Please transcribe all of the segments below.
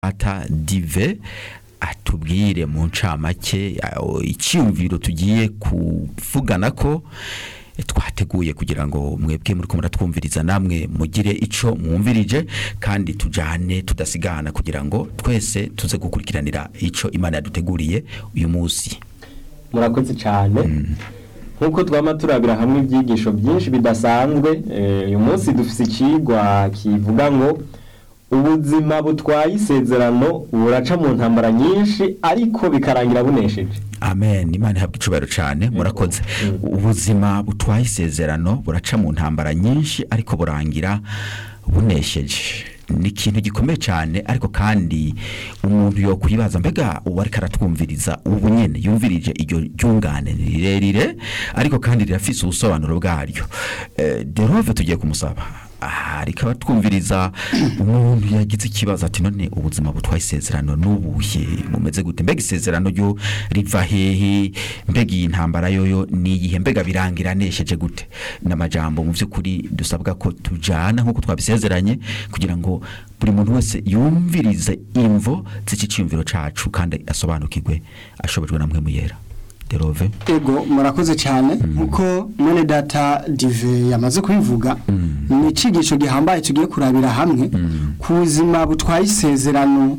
ata dive atubwire mu ncamake aho icyumviro tugiye kuvugana ko twateguye kugira ngo mwebwe muri ko muratwumviriza namwe mugire ico mwumvirije kandi tujane tudasigana kugira ngo twese tuze gukurikiranira ico imana yaduteguriye uyu munsi murakoze cyane nk'uko twama turabira hamwe ibyigisho byinshi bidasanzwe eh, uyu munsi dufite ikigwa kivuga ngo ubuzima butwaye isezerano buraca mu ntambara nyinshi ariko bikarangira bunesheje amen imana ihabwa icubahiro cyane murakoze ubuzima butwaye isezerano buraca mu ntambara nyinshi ariko burangira bunesheje ni ikintu gikomeye cyane ariko kandi umuntu yo kwibaza mbega ubu ariko aratwumviriza ubu nyine yumvirije iryo ryungane ni rirerire ariko kandi rirafise ubusobanuro bwaryo Eh, derove tugiye kumusaba aha ariko abatwumviriza umuntu yagize ikibazo ati none ubuzima butwaye isezerano n'ubuhe mumeze gute mbega isezerano ryo riva hehe mbega iyi ntambara yoyo ni iyihe mbega birangira nesheje gute n'amajambo mu by'ukuri dusabwa ko tujana nk'uko twabisezeranye kugira ngo buri muntu wese yumvirize imvo z'iki cyumviro cacu kandi asobanukirwe ashobojwe na mwe muyera derove ego murakoze cyane nkuko mwene data dive yamaze kubivuga ni icigisho gihambaye tugiye kurabira hamwe ku buzima butwaye isezerano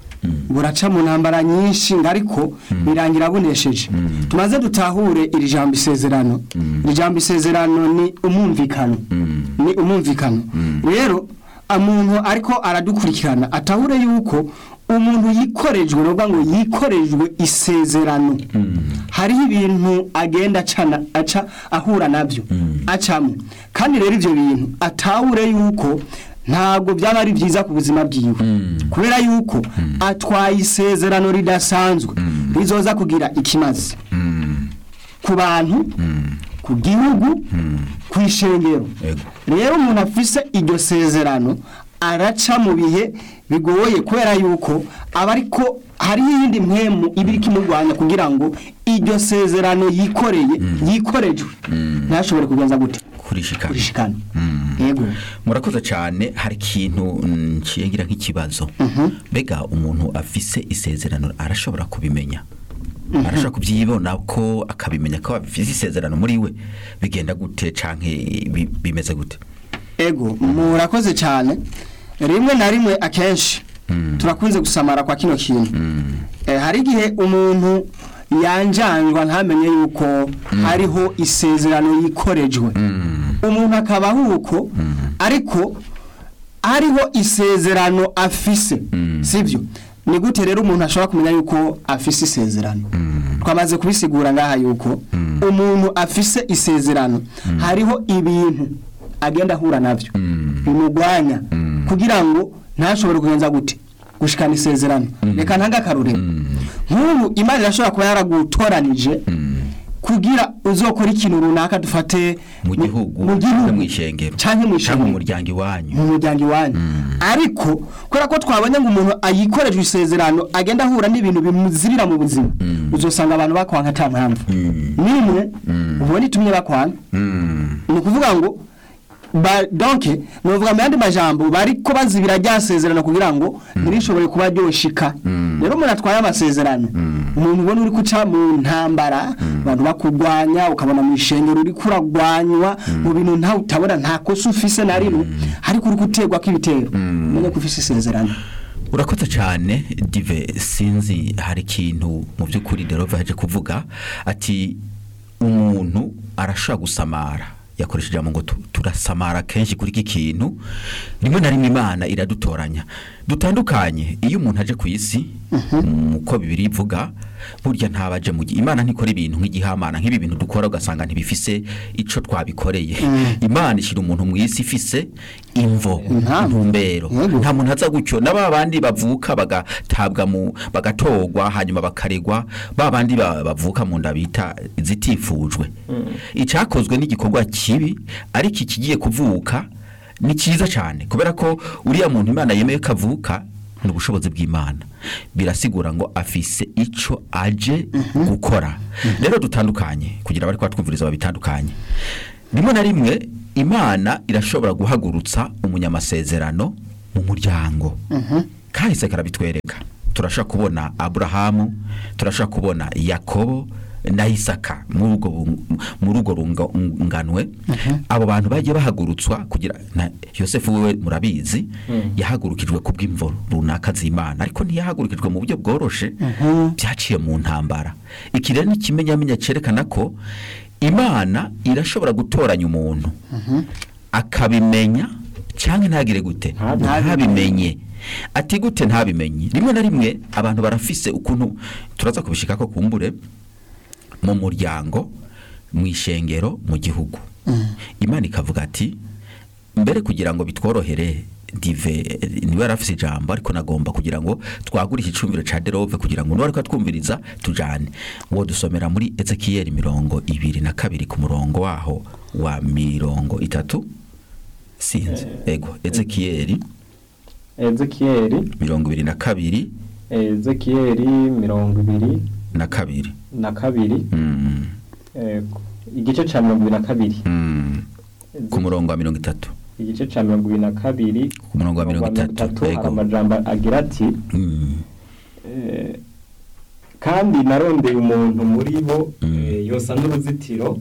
buraca mu ntambara nyinshi ariko birangira bunesheje tumaze dutahure iri jambo isezerano iri jambo isezerano ni umwumvikano ni umwumvikano rero umuntu ariko aradukurikirana atahure yuko umuntu yikorejwe nuvuga ngo yikorejwe isezerano hariho ibintu agenda acana aca ahura nabyo acamo kandi rero ibyo bintu atahure yuko ntabwo byaba ari byiza ku buzima bwiwe kubera yuko atwaye isezerano ridasanzwe rizoza kugira ikimazi ku bantu ku gihugu ku ishengero Ego. rero umuntu afise iryo sezerano araca mu bihe bigoye kubera yuko aba ariko hariho iyindi mpemu iba iriko imurwanya kugira ngo iryo sezerano yikoreye yikorejwe ntashobore kugenza gute kurishikana kurishikana yego murakoze cyane hari ikintu mm, nciye ngira nk'ikibazo mbega umuntu afise isezerano arashobora kubimenya arashobora kubyibona ko akabimenya ko afise isezerano muri we bigenda gute canke bi- bimeze gute ego murakoze cyane rimwe na rimwe akenshi turakunze gusamara kwa kino kintu Eh, hari igihe umuntu yanjanjwa ntamenye yuko hariho isezerano yikorejwe umuntu akabaho uko ariko hariho isezerano afise sibyo ni gute rero umuntu ashobora kumenya yuko afise isezerano twamaze kubisigura ngaha yuko umuntu afise isezerano hariho ibintu agenda ahura nabyo bimugwanya kugira ngo ntashobore kugenza gute gushikana isezerano reka ntange akarorero nk'ubu imana irashobora kuba yaragutoranije kugira uzokora ikintu runaka dufate mu gihugu mu gihugu mu ishengero canke mu canke mu ishengero muryango iwanyu mu muryango iwanyu ariko kubera ko twabonye ngo umuntu ayikorejwe isezerano agenda ahura n'ibintu bimuzirira mu buzima uzosanga abantu bakwanga ata mpamvu nimwe ubona itumye bakwanga ni ukuvuga ngo ba donke ni ukuvuga mu yandi majambo bariko bazibira rya sezerano kugira ngo ntirishobore kuba ryoshika rero umuntu atwaye amasezerano umuntu ubona uri guca mu ntambara abantu bakurwanya ukabona mu ishengero uri kuragwanywa mu bintu ntawe utabona nta kosa ufise na rimwe ariko uri guterwa kw'ibitero umenye ko ufise isezerano urakoze cyane dive sinzi hari ikintu mu by'ukuri derove yaje kuvuga ati umuntu arashobora gusamara yakoresheje ijambo ngo tu- turasamara kenshi kuri iki kintu rimwe na rimwe imana iradutoranya dutandukanye iyo umuntu aje ku isi uko bibiri ivuga burya ntabaje mu gi- imana ntikora ibintu nk'igihamana nk'ibi bintu dukora ugasanga ntibifise ico twabikoreye imana ishyira umuntu mu isi ifise imvo Impamvu. intumbero Yego. nta muntu aza gutyo na ba bandi bavuka bagatabwa mu bagatorwa hanyuma bakaregwa ba bandi ba- bavuka mu nda bita zitifujwe icyakozwe n'igikorwa kibi ariko ikigiye kuvuka ni cyiza cyane kubera ko uriya muntu imana yemeye ko avuka ni ubushobozi bw'imana birasigura ngo afise icyo aje gukora rero dutandukanye kugira abari twumviriza babitandukanye rimwe na rimwe imana irashobora guhagurutsa umunyamasezerano mu muryango kahise karabitwereka turashaka kubona aburahamu turashaka kubona yakobo na isaka muri ubwo bu- muri ubwo runganwe abo bantu bagiye bahagurutswa kugira na yosefu we murabizi yahagurukijwe ku bw'imvo runaka z'imana ariko ntiyahagurukijwe mu buryo bworoshe byaciye mu ntambara iki rero ni ikimenyamenya cyerekana ko imana irashobora gutoranya umuntu akabimenya cyangwa ntagire gute Ntabimenye. ntabimenye ati gute ntabimenye rimwe na rimwe abantu barafise ukuntu turaza kubishika ko kumbure mu muryango mu ishengero mu gihugu imana ikavuga ati mbere kugira ngo bitworohere dive niba yarafise ijambo ariko nagomba kugira ngo twagure icyumviro ca derove kugira ngo nuwariko twumviriza tujane uwo dusomera muri ezekiyeli mirongo ibiri na kabiri ku murongo waho wa mirongo itatu sinzi ego ezekiyeli ezekiyeli mirongo ibiri na kabiri ezekiyeli mirongo ibiri na kabiri na kabiri Mm, eh, igice cya mirongo ibiri na kabiri mm. ku murongo wa mirongo itatu igice cya mirongo ibiri na kabiri ku murongo wa mirongo itatu hari ego amajambo agira ati Mm, eh, kandi narondeye umuntu muri bo Mm. eh, yosa n'uruzitiro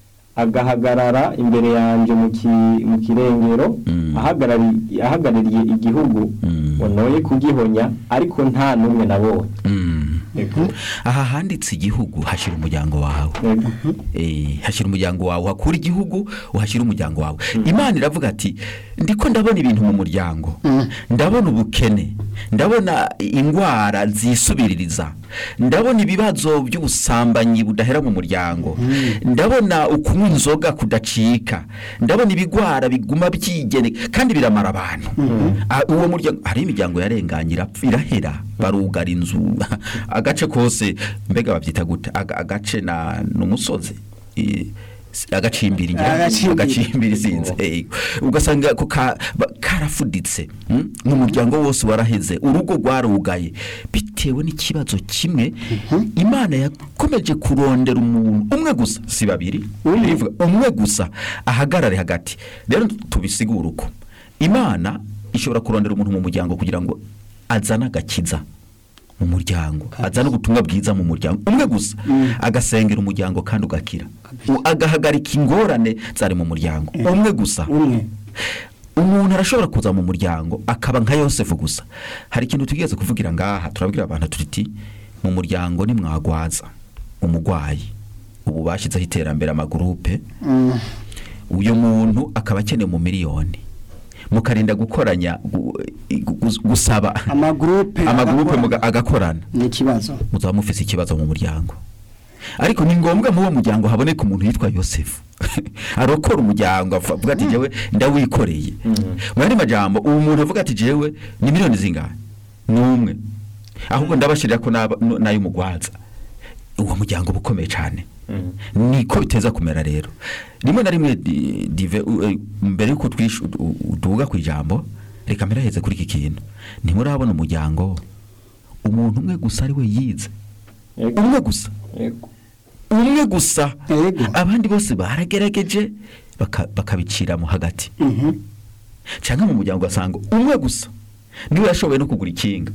agahagarara imbere yanjye mu ki- mu kirengero Mm. ahagarari- ahagarariye igihugu Mm. ngo noye kugihonya ariko nta n'umwe nabonye mm. Ego. aha handitse igihugu hashyira umuryango wawe Ego. Eh, hashyira umuryango wawe hakura igihugu uhashyira umuryango wawe imana iravuga ati ndiko ndabona ibintu mu muryango ndabona ubukene ndabona indwara zisubiririza ndabona ibibazo by'ubusambanyi budahera mu muryango ndabona ukunywa inzoga kudacika ndabona ibigwara biguma byigene kandi biramara abantu Ah, uwo muryango hari imiryango yarenganye irapfa irahera barugara inzu agace kose mbega babyita gute Aga- agace na n'umusozi I- s- agacimbiri ngira ngo, Agacimbiri. agacimbiri sinzi eh, ugasanga ko ka- ba- karafuditse mm? n'umuryango wose waraheze urugo rwarugaye bitewe n'ikibazo kimwe imana yakomeje kurondera umuntu umwe gusa si babiri Birivuga, umwe gusa ahagarare hagati rero tubisigure uko imana ishobora kurondera umuntu mu muryango kugira ngo azane agakiza mu muryango azane ubutumwa bwiza mu muryango umwe gusa agasengera umuryango kandi ugakira U- agahagarika ingorane zari mu muryango umwe gusa umwe umuntu arashobora kuza mu muryango akaba nka yosefu gusa hari ikintu tugeze kuvugira ngaha turabwira abantu tuti mu muryango nimwagwaza umurwayi ubu bashyizeho iterambere amagurupe Mm. uyu muntu akaba akeneye mu miliyoni mukarinda gukoranya gu- gu- gusaba amagurupe amagurupe agakora. muga- agakorana ni ikibazo muzaba mufise ikibazo mu muryango ariko ni ngombwa muri uwo muryango haboneka umuntu yitwa yosefu arokora umuryango avuga avuga ati jewe ndawikoreye mu yandi majambo uwo muntu avuga ati jewe ni miliyoni zingahe ni umwe ahubwo ndabashirira ko n'aba- n- n'ay'umugwaza uwo muryango uba ukomeye cyane Mm. niko biteza kumera rero rimwe na rimwe di- dive u- eh, mbere y'uko twishu u- u- tuvuga ku ijambo reka mperaheze kuri iki kintu ntimurabona umuryango umuntu umwe gusa ari we yize Ego. umwe gusa Ego. umwe gusa Yego. abandi bose baragerageje baka- bakabiciramo hagati Mhm. cyangwa mu muryango ugasanga umwe gusa niwe yashoboye no kugura ikinga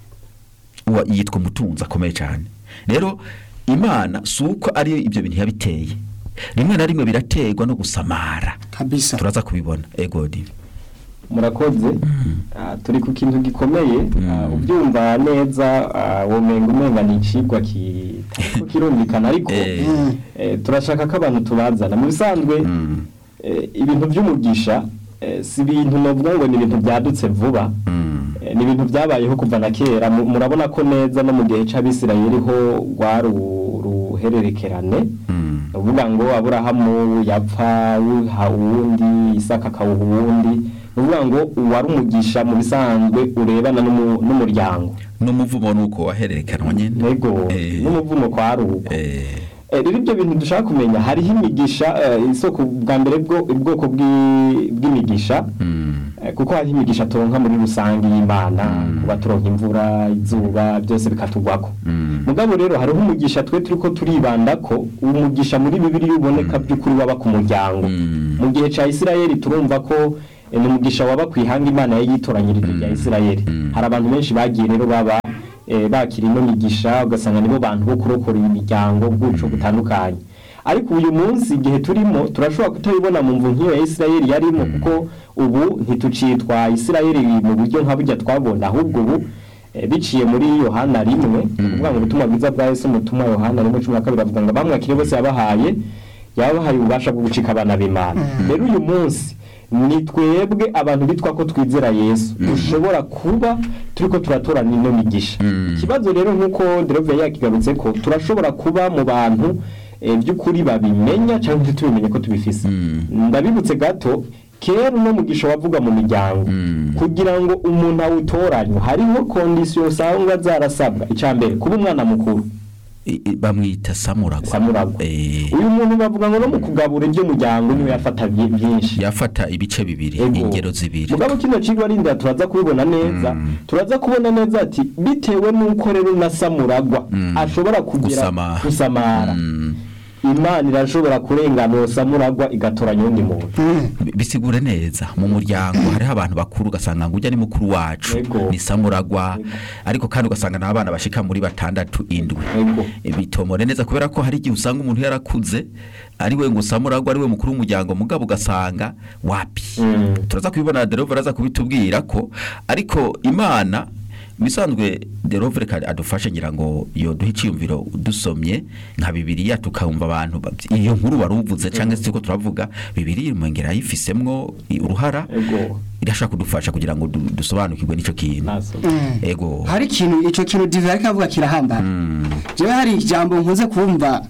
Uwa- yitwa umutunzi akomeye cyane rero imana si uko ari ibyo bintu yabiteye rimwe na rimwe biraterwa no gusamara kabisa turaza kubibona egodi murakoze Ah, turi ku kintu gikomeye Ah, ubyumva neza ah, womenga umenga ni icigwa kitariko kirumvikana ariko Eh. Mm. eh, turashaka ko abantu tubazana mu bisanzwe Mm. eh, ibintu by'umugisha eh, si ibintu novuga ngo ni ibintu byadutse vuba Mm. Eh, ni ibintu byabayeho kuva na kera Mu- murabona ko neza no mu gihe c'abisirayeli ho rwari uru- uruhererekerane Mm. ni ukuvuga ngo aburahamu yapfa wuha uwundi isaka akawuha uwundi ni ukuvuga ngo uwari umugisha mu bisanzwe urebana n'umu- n'umuryango n'umuvumo ni uko wahererekanwa nyine ntego Eh. n'umuvumo kwa rugo Eh. Eh, rero ibyo bintu dushaka kumenya hariho imigisha eh, isoko bwa mbere bwo ubwoko bw'i- bw'imigisha Mm. Eh, kuko hariho imigisha turonka muri rusange y'imana Mm. kuba turonka imvura izuba byose bikatugwako Mm. mugabo rero hariho umugisha twe turiko turibanda ko uwo mugisha muri bibiri uboneka by'ukuri waba ku muryango Mm. mu gihe ca isirayeli turumva ko eh, ni umugisha waba ku ihanga imana yari yitoranyirije rya isirayeli hari abantu benshi bagiye rero baba eh, bakira ino migisha ugasanga nibo bantu bo kurokora imiryango bw'uco butandukanye ariko uyu munsi igihe turimo turashobora kutabibona mu mvu nk'iyo ya isirayeli yarimo kuko ubu ntitucitwa isirayeli mu buryo nka burya twabona ahubwo ubu eh, biciye muri yohana rimwe kuvuga ngo ubutumwa bwiza bwa yesu umutumwa yohana rimwe cumi na kabiri avuga ngo abamwakire bose yabahaye yabahaye ububasha bwo gucika abana b'imana rero uyu munsi ni twebwe abantu bitwa ko twizera yesu dushobora kuba turiko turatorana ino migisha ikibazo rero nk'uko derove yakigarutse ko turashobora kuba mu bantu eh, by'ukuri babimenya cyangwa ntitubimenye ko tubifise ndabibutse gato kera uno mugisha wavuga mu miryango kugira ngo umuntu awutoranywe hariho kondisiyo usanga zarasabwa icya mbere kuba umwana mukuru I- i- bamwita samuragwa samuragwa Eh, uyu muntu bavuga ngo no mu kugabura iby'umuryango niwe yafata byi- byinshi yafata ibice bibiri Ego. ingero zibiri mugabo kino kigo arinda turaza kubibona neza turaza kubona neza ati bitewe n'uko rero na samuragwa ashobora kugira Gusamara. gusamara Mm. imana irashobora kurenganura samuragwa igatoranya undi muntu Bi- bisigure neza mu muryango hariho abantu bakuru ugasanga ngo ujya ni mukuru wacu Ego. ni samuragwa ariko kandi ugasanga n'abana bashika muri batandatu indwi Ego. E, bitomore neza kubera ko hari igihe usanga umuntu yarakuze ari we ngo samuragwa ari we mukuru w'umuryango mugabo ugasanga wapi Mm. turaza kubibona derove araza kubitubwira ko ariko imana bisanzwe derove reka adufashe ngira ngo yoduhe icyiyumviro dusomye nka bibiriya tukumva abantu bab- iyo nkuru wari uvuze cyangwa se ko turavuga bibiriya ngera yifisemwo i- uruhara Ego. irashaka kudufasha kugira ngo du- dusobanukirwe n'icyo kintu naso ego hari ikintu icyo kintu dive ariko avuga kirahambaye jewe hari ijambo nkunze kumva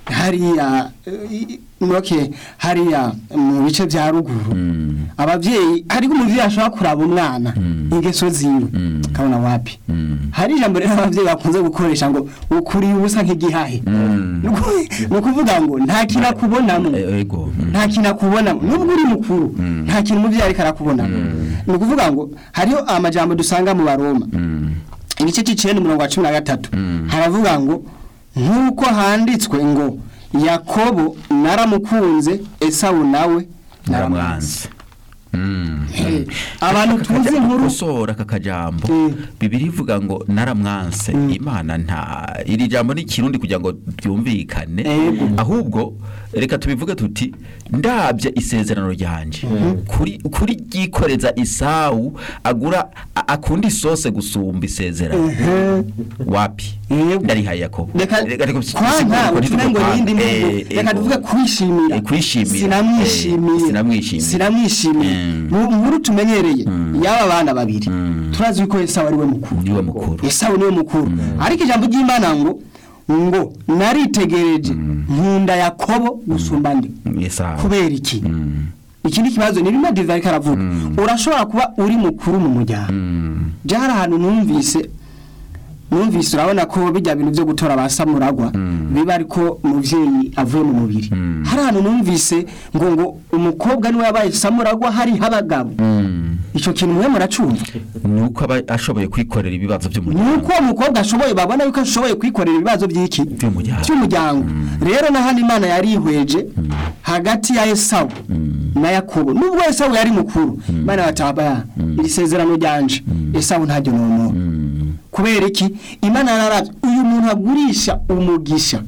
hariya eh, okay hariya mu bice bya ruguru ababyeyi ariko umuvyeyi ashobora kuraba umwana ingeso ziwe kabona wapi hari ijambo rero ababyeyi bakunze gukoresha ngo ukuriye ubusa nk'igihahe Ni uku- ni ukuvuga ngo nta kintu akubonamo E- ego mm. nta kintu akubonamo nubwo uri mukuru nta kintu umubyeyi ariko arakubonamo ni ukuvuga ngo hariho amajambo dusanga mu baroma igice cy'icenda umurongo wa cumi na gatatu haravuga ngo nk'uko handitswe ngo yakobo naramukunze esawu nawe naramwanze Mm. Eh, abantu Aka- tuzi aka- inkuru gukosora aka kajambo Mm. bibiri ivuga ngo naramwanse imana nta iri jambo ni ikirundi kugira ngo ryumvikane Ego. ahubwo reka tubivuge tuti ndabye isezerano ryanje kuri kuri ryikoreza isawu agura a- akunda isose gusumba isezerano wapi Yego. ndarihaye yakobo reka Reka- reka- kwanka uko utume ngo ntitugupanga. yindi Eh, mvugo reka ego. tuvuge kwishimira Eh, kwishimira. sinamwishimiye Eh, sinamwishimiye. sinamwishimiye Mm. mu nkuru tumenyereye y'aba bana babiri turazi ko esawu ari we mukuru niwe mukuru esawu niwe mukuru ariko ijambo ry'imana ngo ngo naritegereje nkunda yakobo gusumba ndi Esawu. kubera iki Mm. ikindi kibazo ni bimwe diva ariko aravuga urashobora kuba uri mukuru mu muryango Mm. byari ahantu numvise numvise urabona ko bijya bintu byo gutora ba samuragwa biba ariko umubyeyi avuye mu mubiri hari ahantu numvise ngo ngo umukobwa niwe yabaye samuragwa hariho abagabo Mm. icyo kintu mwe muracumva ni uko aba ashoboye kwikorera ibibazo ni by'umuryango uko uwo mukobwa ashoboye babona yuko ashoboye kwikorera ibibazo by'iki By'umuryango. by'umuryango rero na hano imana yarihweje hagati ya esawu na yakobo nubwo esawu yari mukuru imana bataba iri sezerano ryanje esawu ntajya noneho kubera iki imana yararabye uyu muntu agurisha umugisha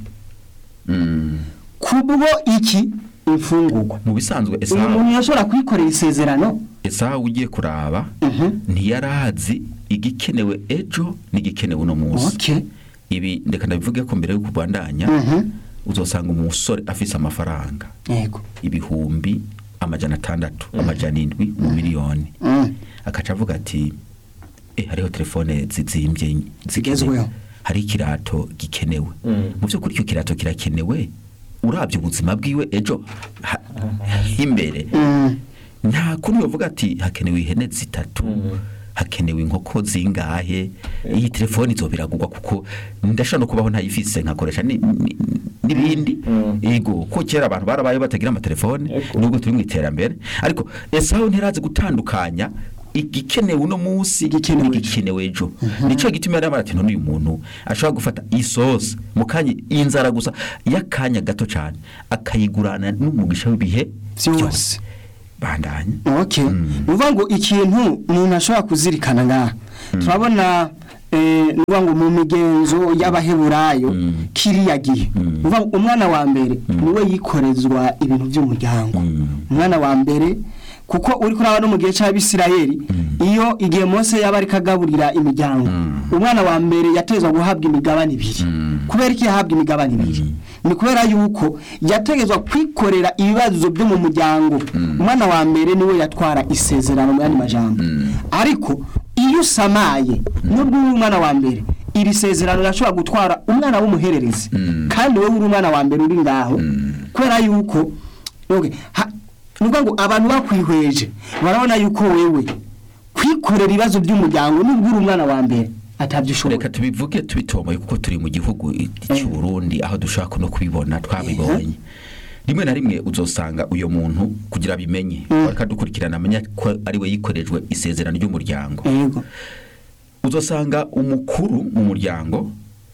Mm. kubwo iki imfungurwa mu bisanzwe uyu esawu muntu yashobora kwikorera isezerano esawu ugiye kuraba Mhm. ntiyarazi igikenewe ejo n'igikenewe uno munsi okay ibi ndeka ndabivuge ko mbere yo kubandanya Mhm. uzosanga umusore afise amafaranga yego ibihumbi amajana atandatu amajana indwi mu miliyoni Mm. akaca avuga ati eh hariho telefone zizimbye Zigezweho. zikenewe hari ikirato gikenewe Mm. mu by'ukuri icyo kirato kirakenewe urabye ubuzima bwiwe ejo ha- imbere Mm. nta kundi bavuga ati hakenewe ihene zitatu hakenewe inkoko zingahe iyi telefone izo biragurwa kuko ndashobora no kubaho ntayifise nkakoresha ni- ni- n'ibindi Mm. ego ko kera abantu barabaye batagira amatelefone Ego. nubwo turi mu iterambere ariko esawu ntirazi gutandukanya igikenewe uno munsi Igikenewe ejo. n'igikenewe ejo nicyo gituma yari ati none uyu muntu ashobora gufata isosi mu kanya inzara gusa y'akanya gato cyane akayigurana n'umugisha w'ibihe Byose. bandanye okay ni ukuvuga ngo ikintu umuntu ashobora kuzirikana ngaha turabona eh, ni ukuvuga ngo mu migenzo y'abaheburayo Mm. kiriya gihe Mm. ni ukuvuga ngo umwana wa mbere niwe yikorezwa ibintu by'umuryango Mm. umwana wa mbere kuko uri kuraba no mu gihe cy'abisirayeli iyo igihe mose yaba ariko agaburira imiryango Mm. umwana wa mbere yatezwa guhabwa imigabane ibiri Mm. kubera iki yahabwa imigabane ibiri ni kubera yuko yategetswe kwikorera ibibazo byo mu muryango umwana wa mbere niwe yatwara isezerano mu yandi majambo ariko iyo usamaye nubwo uri umwana wa mbere iri sezerano rirashobora gutwara umwana w'umuhererezi Mm. kandi wowe uri umwana wa mbere uri ngaho kubera yuko okay, ha- ni ukuvuga ngo abantu bakwihweje barabona yuko wewe kwikorera ibibazo by'umuryango nubwo uri umwana wa mbere atabyo ushobora reka tubivuge tubitomoye kuko turi mu gihugu i- cy'u Burundi aho dushobora no kubibona twabibonye rimwe na rimwe uzosanga uyo muntu kugira abimenye reka dukurikirana amenya ko ari we yikorejwe isezerano ry'umuryango yego uzosanga umukuru mu muryango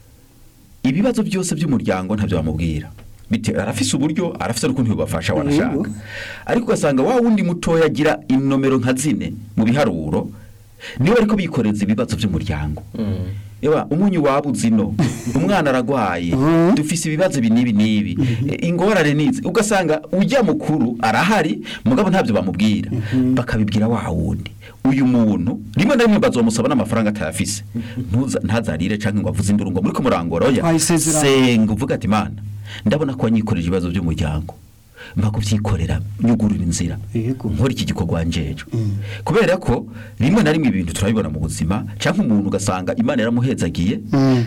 ibibazo byose by'umuryango ntabyo bamubwira bite arafise uburyo arafise n'ukuntu bubafasha wanashaka Yego. ariko ugasanga wa wundi mutoya agira inomero nka zine mu biharuro niwe ariko bikoreza ibibazo by'umuryango Ewa umunyu wabuze ino umwana aragwaye Mhm. dufise ibibazo ibi n'ibi n'ibi E, ingorane nizi ugasanga ujya mukuru arahari mugabo ntabyo bamubwira bakabibwira wa wundi uyu muntu rimwe na rimwe bazomusaba n'amafaranga atayafise Ntuza- ntazarire canke ngo avuze induru ngo muri ko murangora oya Twayisezerano. senga uvuga ati mana ndabona ko wanyikoreje ibibazo by'umuryango mpa kubyikorera nyugurura inzira Yego. nkora iki gikorwa njejo kubera ko rimwe na rimwe ibintu turabibona mu buzima cyangwa umuntu ugasanga imana yaramuhezagiye Mm.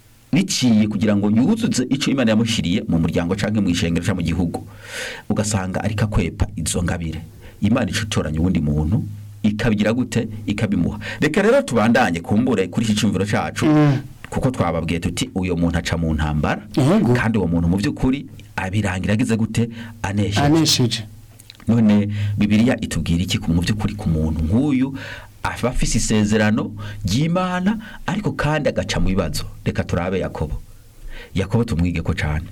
biciye kugira ngo yuzuze icyo imana yamushyiriye mu muryango cyangwa mu ishengero cyangwa mu gihugu ugasanga ariko akwepa izo ngabire imana icutoranya uwundi muntu ikabigira gute ikabimuha reka rero tubandanye kumbure kuri iki cyumviro cyacu Mm. kuko twababwiye tuti uyu muntu aca mu ntambara Yego. kandi uwo muntu mu by'ukuri abirangira agize gute anesheje anesheje none bibiliya itubwira iki ku- mu by'ukuri ku muntu nk'uyu aba afise isezerano ry'imana ariko kandi agaca mu bibazo reka turabe yakobo yakobo tumwige ko cyane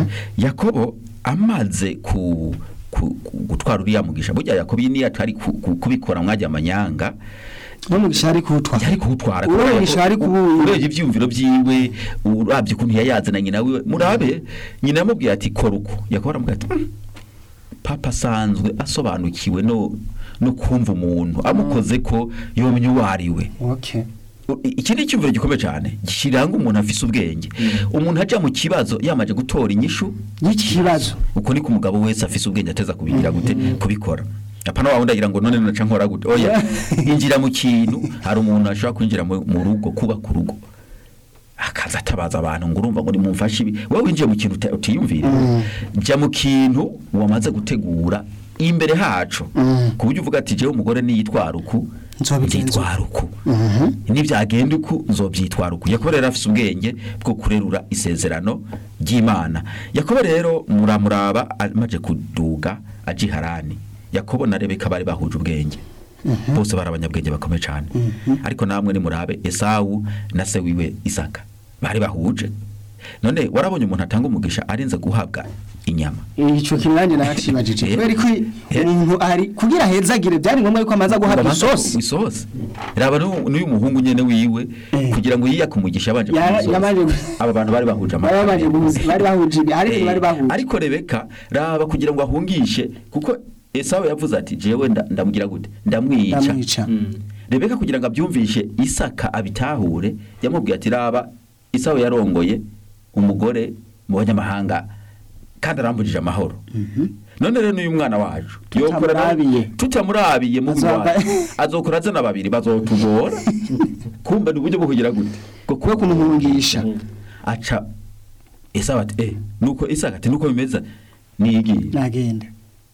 yakobo amaze ku ku- ku- gutwara uriya mugisha burya yakobo iyi niyo atari ku- ku- kubikora mwajya amanyanga n'umugisha ari kuwutwara yari kuwutwara Uwo kubera ko mugisha yari kuwuha. urebye ibyiyumviro byiwe urabye ukuntu yayazana nyina wiwe murabe nyina yamubwiye ati kora uko yakobo aramubwira ati "Mm, papa asanzwe asobanukiwe no no kumva umuntu amukoze ko yomenya uwo ari we okay U- iki ni icyumviro gikomeye cyane kiranga umuntu afise ubwenge umuntu ajya mu kibazo yamaze gutora inyishu y'iki kibazo uko niko umugabo wese afise ubwenge ateza kubigira gute kubikora apana wa wundi agira ngo none naca nkora gute oya injira mu kintu hari umuntu ashobora kwinjira mu mu rugo kubaka urugo akaza atabaza abantu ngo urumva ngo nimumfashe ibi wowe winjiye mu kintu uta- utiyumvira jya mu kintu wamaze gutegura imbere hacu Mm. ku buryo uvuga ati jewe umugore niyitwara uku Nzobigenza nzitwara uku Mhm. nibyagenda uku nzobyitwara uku yakobo rero afise ubwenge bwo kurerura isezerano ry'imana yakobo rero muramuraba amaze kuduga aja i harani yakobo na rebeka bari bahuje ubwenge bose bari abanyabwenge bakomeye cyane ariko namwe nimurabe esawu na se wiwe isaka bari bahuje none warabonye umuntu atanga umugisha arinze guhabwa inyama icyo kintu nanjye nakibajije Eh. kubera ko Eh. umuntu ari kugira hezagire byari ngombwa yuko amaze guhabwa Babanza isosi ku- isosi raba n'uyu n'uyu muhungu nyene wiwe Eh. kugira ngo yiyake umugisha yabanje Ya- kumuha isosi. yabanje gu- aba bantu bari bahuje bari babanje guhuza bari bahuje ibi hari ibintu bari Eh, bahuje ariko rebeka raba kugira ngo ahungishe kuko esawu yavuze ati jewe nda- ndamugira gute ndamwica ndamwica rebeka kugira ngo abyumvishe isaka abitahure yamubwiye ati raba isawu yarongoye umugore mu banyamahanga kandi arambujije amahoro none rero n'uyu mwana wacu yokora na- Tutamurabiye. tutamurabiye mu Azoba- wacu azokora azana babiri bazotugora kumva ni uburyo bwo kugira gute bwo kuba kumuhungisha aca esawu ati eh nuko isaka ati nuko bimeze nigiye nagenda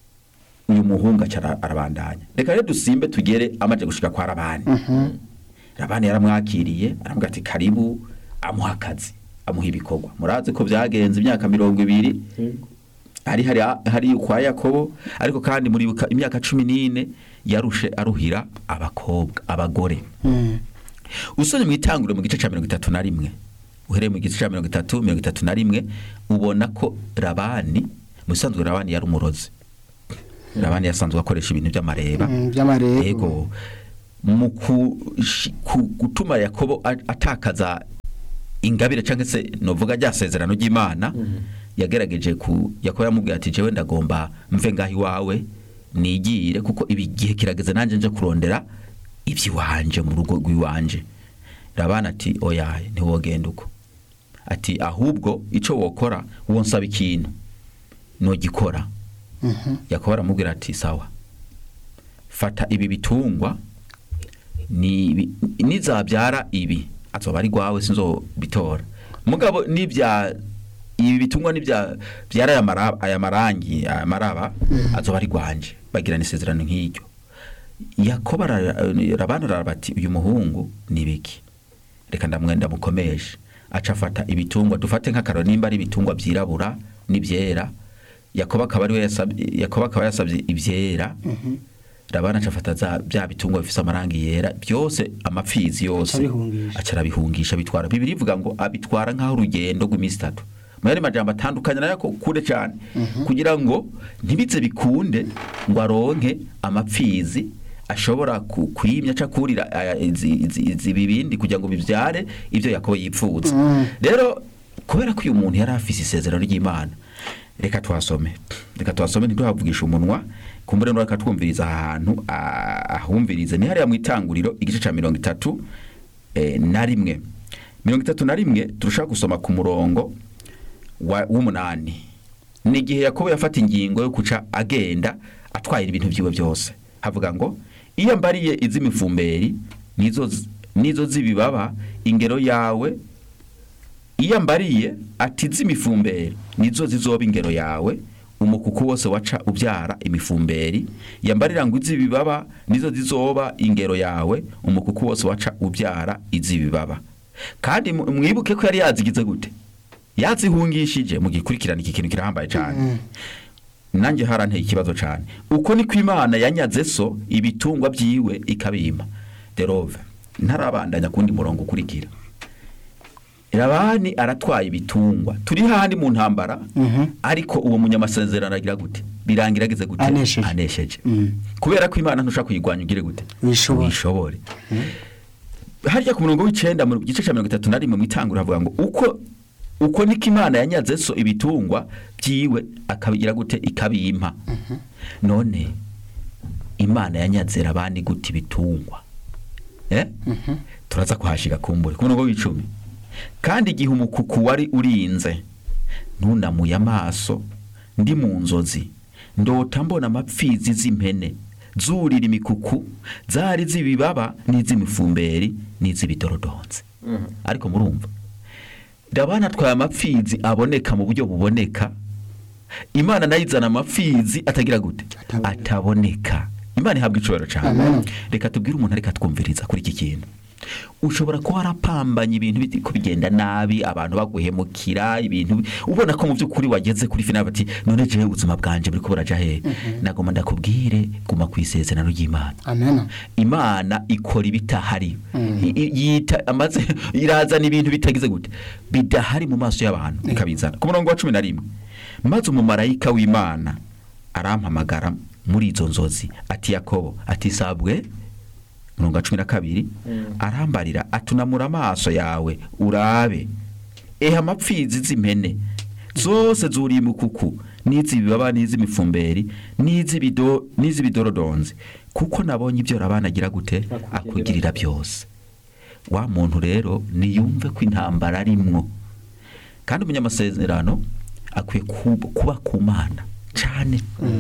uyu muhungu aca ara- arabandanya reka rero dusimbe tugere amaze gushika kwa rabani rabani yaramwakiriye aramubwira ati karibu amuha akazi amuha ibikorwa murazi ko byagenze imyaka mirongo ibiri hari hari hari kwa yakobo ariko kandi muri buka- imyaka cumi n'ine yarushe aruhira abakobwa abagore Mm. usomye mu itanguriro mu gice cya mirongo itatu na rimwe uhereye mu gice cya mirongo itatu mirongo itatu na rimwe ubona ko rabani mu bisanzwe rabani yari umurozi labani yasanzwe akoresha ibintu by'amareba Mm, by'amarego ego mu kushi- ku- gutuma yakobo a- atakaza ingabire cyangwa se novuga rya sezerano ry'imana yagerageje ku yakobo yamubwiye ati jewe ndagomba mve ngaho iwawe nigire kuko ibi gihe kirageze nanjye nje kurondera iby'iwanje mu rugo rw'iwanje rabana ati oya ntiwogenda uko ati ahubwo icyo wokora wonsaba ikintu nogikora Mhm. yakobo aramubwira ati sawa fata ibi bitungwa ni nizabyara ibi azoba ari rwawe sinzobitora mugabo nibya ibi bitungwa nibya byara aya maraba aya marangi aya maraba azoba ari rwanje bagirana isezerano nk'iryo yakobo ara- rabana arabati uyu muhungu ni biki reka ndamwenda mukomeshe aca afata ibitungwa dufate nk'akararo nimba ari ibitungwa byirabura n'ibyera yakobo akaba ari we yasabye yakobo akaba yasabye ibyera rabana aca afata za bya bitungwa bifise amarangi yera byose amapfizi yose Acabihungisha. aca arabihungisha bitwara bibiri ivuga ngo abitwara nk'aho urugendo rw'iminsi itatu mu yandi majambo atandukanye nayo ko kure cyane kugira ngo ntibize bikunde ngo aronke amapfizi ashobora ku- kwimya aca kurira aya- izi izi- izi bibindi kugira ngo bibyare ibyo yakobo yipfuza Mm. rero kubera ko uyu muntu yari afise isezerano ry'imana reka tuhasome reka tuhasome ntiduhavugisha umunwa kumbure reka twumviriza ahantu ah, ahumvirize ni hariya mu itanguriro igice cya mirongo itatu eh, na rimwe mirongo itatu na rimwe turashaka gusoma ku murongo wa- w'umunani ni igihe yakobo yafata ingingo yo guca agenda atwaye ibintu byiwe byose havuga ngo iyo mbariye iz'imifumberi nizo z- nizo z'ibibaba ingero yawe iyo mbariye ati z'imifumberi nizo zizoba ingero yawe umukuku wose waca ubyara imifumberi yambarira ngo iz'ibibaba nizo zizoba ingero yawe umukuku wose waca ubyara iz'ibibaba kandi mu- mwibuke ko yari yazigize gute yazihungishije mu gikurikirana iki kintu kirahambaye cyane nanjye haranteye ikibazo cyane uko niko imana yanyaze so ibitungwa byiwe ikabima derove ntarabandanya kundi murongo ukurikira Labani aratwaye ibitungwa turi handi mu ntambara Mhm. ariko uwo munyamasezerano agira gute birangira ageze gute Anesheje. anesheje Mm. kubera ko imana ntushaka kuyigwanya ugire gute Wishobore. wishobore harya ku murongo w'icenda mu gice cya mirongo itatu na rimwe mu itangura havuga ngo uko uko niko imana yanyaze so ibitungwa byiwe akabigira gute ikabimpa none imana yanyaze abandi gute ibitungwa eh? turaza kuhashiga kumbure ku murongo w'icumi kandi igihe umukuku wari urinze ntunamuye amaso ndi mu nzozi ndota mbona amapfizi z'impene zurira imikuku zari z'ibibaba n'iz'imifumberi n'iz'ibidorodonzi ariko murumva ndabona atwaye amapfizi aboneka mu buryo buboneka imana nayo izana amapfizi atagira gute Ataboneka. ataboneka imana ihabwa icubahiro cyane Amen. reka tubwire umuntu ariko atwumviriza kuri iki kintu ushobora kuba warapambanye ibintu biriko bigenda nabi abantu baguhemukira ibintu ubona ko mu by'ukuri wageze kuri finali bati none jewe ubuzima bwanje buriko buraja hehe nagomba ndakubwire guma ku isezerano ry'imana amen imana ikora ibitahari Mm. I- i- yita amaze irazana ibintu bitagize gute bidahari mu maso y'abantu ikabizana ku murongo wa cumi na rimwe maze umumarayika w'imana arampamagara muri izo nzozi ati yakobo ati sabwe murongo wa cumi na kabiri arambarira atunamura amaso yawe urabe eha amapfizi z'impene zose zuriye imukuku n'iz'ibibaba n'iz'imifumberi n'iz'ibido- n'iz'ibidorodonzi kuko nabonye ibyo rabana agira gute Akugirira akugirira byose wa muntu rero niyumve ko intambara arimwo kandi umunyamasezerano akwiye kuba kuba ku mana cyane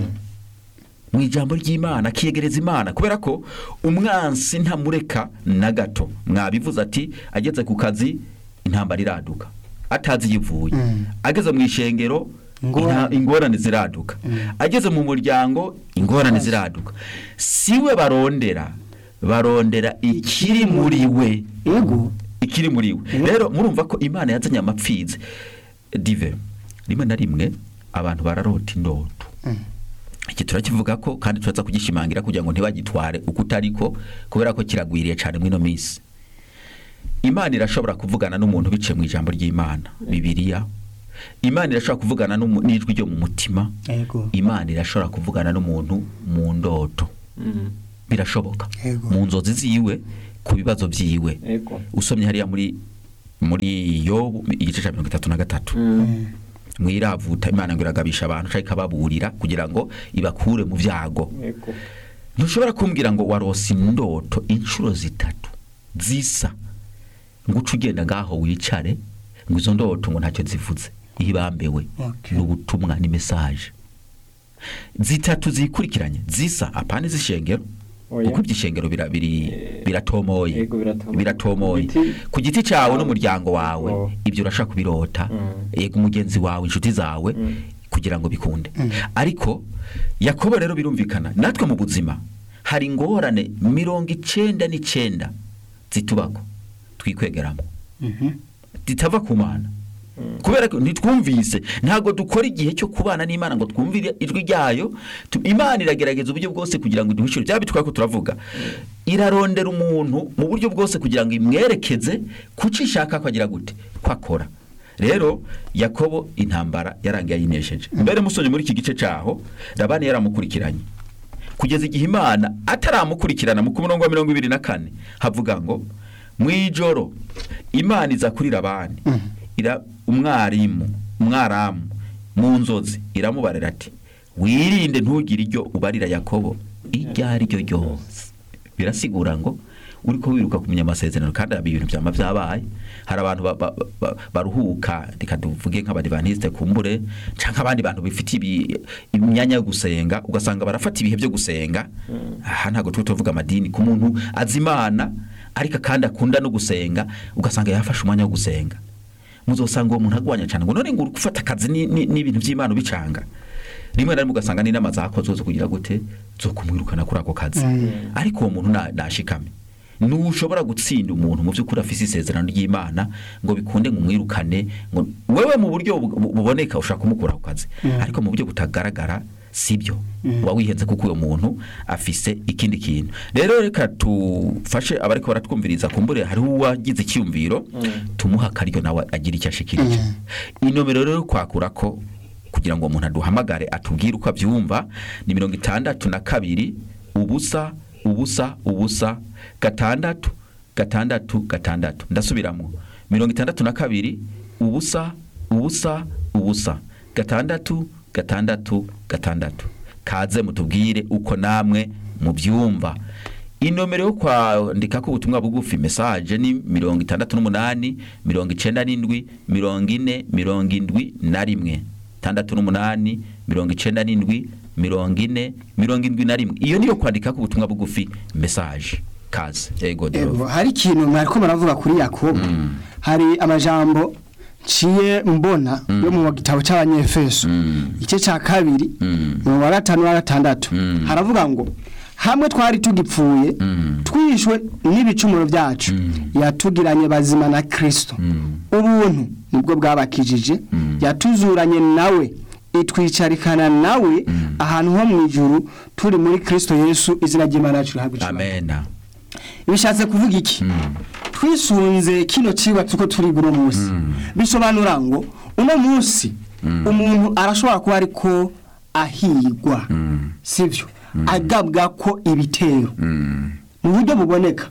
mu ijambo ry'imana akiyegereza imana kubera ko umwansi ntamureka na gato mwabivuze ati ageze ku kazi intambara iraduka atazi yivuye Mm. ageze mu ishengero Ingorane. inta- ingorane ziraduka ageze mu muryango ingorane ziraduka siwe barondera barondera ikiri muri we ego ikiri muri we Mhm. rero murumva ko imana yazanye amapfizi dive rimwe na rimwe abantu bararota indoto Mm. iki turakivuga ko kandi turaza kugishimangira kugira ngo ntibagitware uko utariko kubera ko kiragwiriye cyane muri ino minsi imana irashobora kuvugana n'umuntu biciye mu ijambo ry'imana bibiliya imana irashobora kuvugana n'umu- n'ijwi ryo mu mutima yego imana irashobora kuvugana n'umuntu mu ndoto Mm. birashoboka Yego. mu nzozi ziwe ku bibazo byiwe Ego. usomye hariya muri muri yobu igice cya mirongo itatu na gatatu Mm. mwiravuta imana ngo iragabisha abantu cyangwa ikababurira kugira ngo ibakure mu byago Ego. ntushobora kumbwira ngo warose indoto inshuro zitatu zisa ngo uce ugenda ngaho wicare ngo izo ndoto ngo ntacyo zivuze ihibambewe Okay. ni ubutumwa ni mesaje zitatu zikurikiranye zisa apana iz'ishengero Oya. kuko iby'ishengero bira- biri- Eh, biratomoye yego, biratomoye. biratomoye Ku giti- ku giti cyawe n'umuryango wawe Oh. ibyo urashaka kubirota Mm. yego umugenzi wawe inshuti zawe Mm. kugira ngo bikunde ariko yakobo rero birumvikana natwe mu buzima hari ingorane mirongo icenda n'icenda zitubako twikwegeramo Mhm. zitava ku mana kubera ko ntitwumvise ntabwo dukora igihe cyo kubana n'imana ngo twumvire ijwi ryayo Tu- imana iragerageza uburyo bwose kugira ngo iduhishure byaba bitwaye ko turavuga irarondera umuntu mu buryo bwose kugira ngo imwerekeze kuco ishaka ko agira gute ko akora rero yakobo intambara yarangiye ayinesheje mbere musonye muri iki gice cyaho labani yaramukurikiranye kugeza igihe imana ataramukurikirana mu ku murongo wa mirongo ibiri na kane havuga ngo mu ijoro imana iza kuri labani ira umwarimu umwaramu mu nzozi iramubarira ati wirinde ntugire iryo ubarira yakobo iryo ari ryo ryose birasigura ngo uri ko wiruka kumenya amasezerano kandi haba ibintu byama byabaye hari abantu ba- ba- ba- baruhuka reka tuvuge nk'abadivantisite kumbure cyangwa abandi bantu bifite ibi- imyanya yo gusenga ugasanga barafata ibihe byo gusenga aha ntabwo turi tuvuga amadini ku muntu azi imana ariko kandi akunda no gusenga ugasanga yafashe umwanya wo gusenga muzosanga uwo muntu agwanya cyane ngo none ngo uri gufata akazi ni- ni- n'ibintu by'imana ubicanga rimwe na rimwe ugasanga n'inama zakozwe zo kugira gute zo kumwirukana kuri ako kazi ariko uwo muntu na- nashikame ntushobora gutsinda umuntu mu by'ukuri afise isezerano ry'imana ngo bikunde ngo umwirukane ngo wewe mu buryo bu- bu- buboneka ushaka kumukura ku kazi ariko mu buryo butagaragara sibyo uba wihenze kuko uwo muntu afise ikindi kintu rero reka tufashe abariko baratwumviriza kumbure hariho uwagize icyumviro tumuha akaryo nawe agira icyo ashikirije inomero rero yo kwakura ko kugira ngo umuntu aduhamagare atubwire uko abyumva ni mirongo itandatu na kabiri ubusa ubusa ubusa gatandatu gatandatu gatandatu ndasubiramo mirongo itandatu na kabiri ubusa ubusa ubusa gatandatu gatandatu gatandatu kaze mutubwire uko namwe mubyumva inomero yo kwandika ko ubutumwa bugufi mesaje ni mirongo itandatu n'umunani mirongo icenda n'indwi mirongo ine mirongo indwi na rimwe tandatu n'umunani mirongo icenda n'indwi mirongo ine mirongo indwi na rimwe iyo niyo kwandika ko ubutumwa bugufi mesaje kaze ego Ego, dero hari ikintu mwariko muravuga kuri yakobo hari amajambo nciye mbona yo mu gitabo cy'abanyefeso igice cya kabiri mu wa gatanu wa gatandatu haravuga ngo hamwe twari tugipfuye twishwe n'ibicumuro byacu yatugiranye bazima na kirisito ubuntu nibwo bwabakijije yatuzuranye nawe itwicarikana nawe ahantu ho mu ijuru turi muri kirisito yesu izina ry'imana yacu rihabwa icyubahiro amena bishatse kuvuga iki twisunze kino kiba tuko turi uno munsi bisobanura ngo uno munsi umuntu arashobora kuba ariko ahigwa sibyo agabwa ko ibitero mu buryo buboneka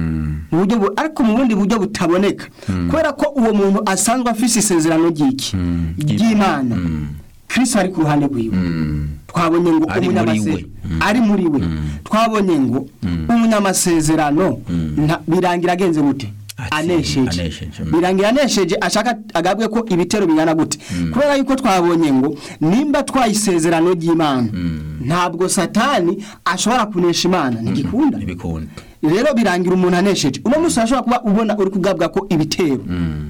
mu buryo bu- ariko mu bundi buryo butaboneka kubera ko uwo muntu asanzwe afise isezerano ry'iki ry'imana kristo ari ku ruhande rwiwe twabonye ngo Ari muri umunyamase- we. ari muri we twabonye ngo umunyamasezerano nta- birangira agenze gute Ati- anesheje anesheje, mm. birangira anesheje ashaka agabwe ko ibitero bingana gute kubera yuko twabonye ngo nimba twayisezerano ry'imana ntabwo satani ashobora kunesha imana ntigikunda ntibikunda rero birangira umuntu anesheje uno munsi urashobora kuba ubona uri kugabwa ko ibitero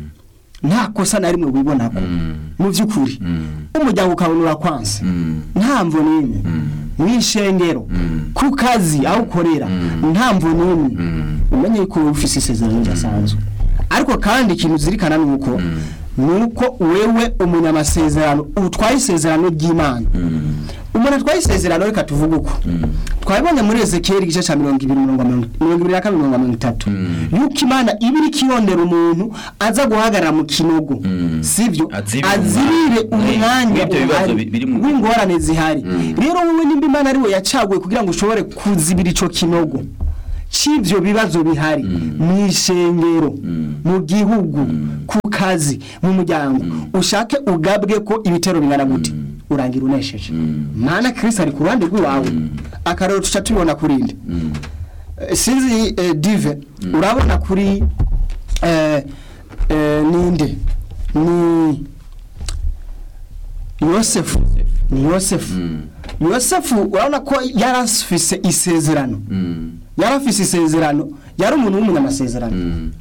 nta kosa na rimwe wibona ko mu by'ukuri umuryango ukabona urakwanse nta mvu n'imwe mu ishengero ku kazi aho ukorera nta mvu n'imwe umenye ko wowe ufite isezerano ridasanzwe ariko kandi ikintu uzirikana ni uko ni uko wewe umunyamasezerano utwaye isezerano ry'imana umuntu atwaye isezerano reka tuvuge uko twabibonye muri ezekiyeli igice cya mirongo ibiri mirongo mirongo mirongo ibiri na kabiri mirongo mirongo itatu yuko imana iba iri kirondera umuntu aza guhagarara mu kinogo sibyo Azibire azibire umwanya. umwanya W'ibyo bibazo uhari bi- biri mu- w'ingorane zihari rero wowe nimba imana ari we yacaguye kugira ngo ushobore kuzibira ico kinogo c'ivyo bibazo bihari mu ishengero mu gihugu ku kazi mu muryango ushake ugabwe ko ibitero bingana gute urangira unesheje mana kristo ari ku ruhande rw'iwawe akarero tuca tubibona kurinde Eh, sinzi eh, dive urabona kuri eh, eh, ninde ni yosefu ni yosefu yosefu urabona ko yarafise isezerano yarafise isezerano yari umuntu w'umunyamasezerano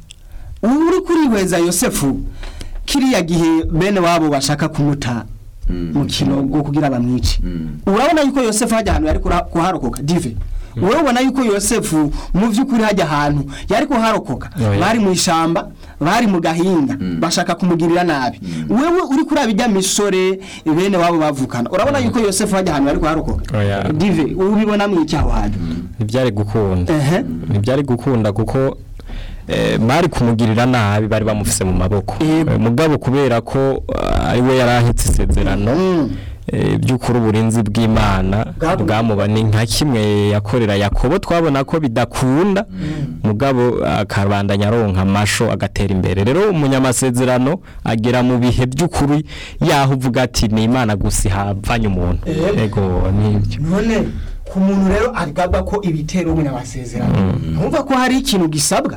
ubu uri kurihweza yosefu kiriya gihe bene wabo bashaka kumuta mu kinogo kugira bamwice urabona yuko yosefu hajya ahantu yari kura- kuharokoka dive urabona yuko yosefu mu by'ukuri hajya ahantu yari kuharokoka Oya. bari mu ishamba bari mu gahinga bashaka kumugirira nabi wewe uri kuri abijya misore bene wabo bavukana urabona yuko yosefu hajya ahantu yari kuharokoka Oya. dive ubibona mu iki aho hantu ntibyari gukunda ehe ntibyari gukunda kuko eh, bari kumugirira nabi bari bamufise mu maboko Yego. Eh, mugabo kubera ko ah, ari we yari ahetse isezerano Mm. eh, by'ukuri uburinzi bw'imana Bwabu- bwamuba ni nka kimwe yakorera yakobo twabona ko bidakunda mugabo akabandanya aronka amasho agatera imbere rero umunyamasezerano agera mu bihe by'ukuri yaho uvuga ati ni imana gusa ihavanye umuntu Yego. ego nibyo none ku muntu rero agabwa ko ibitero umwe n'amasezerano ntumva ko hari ikintu gisabwa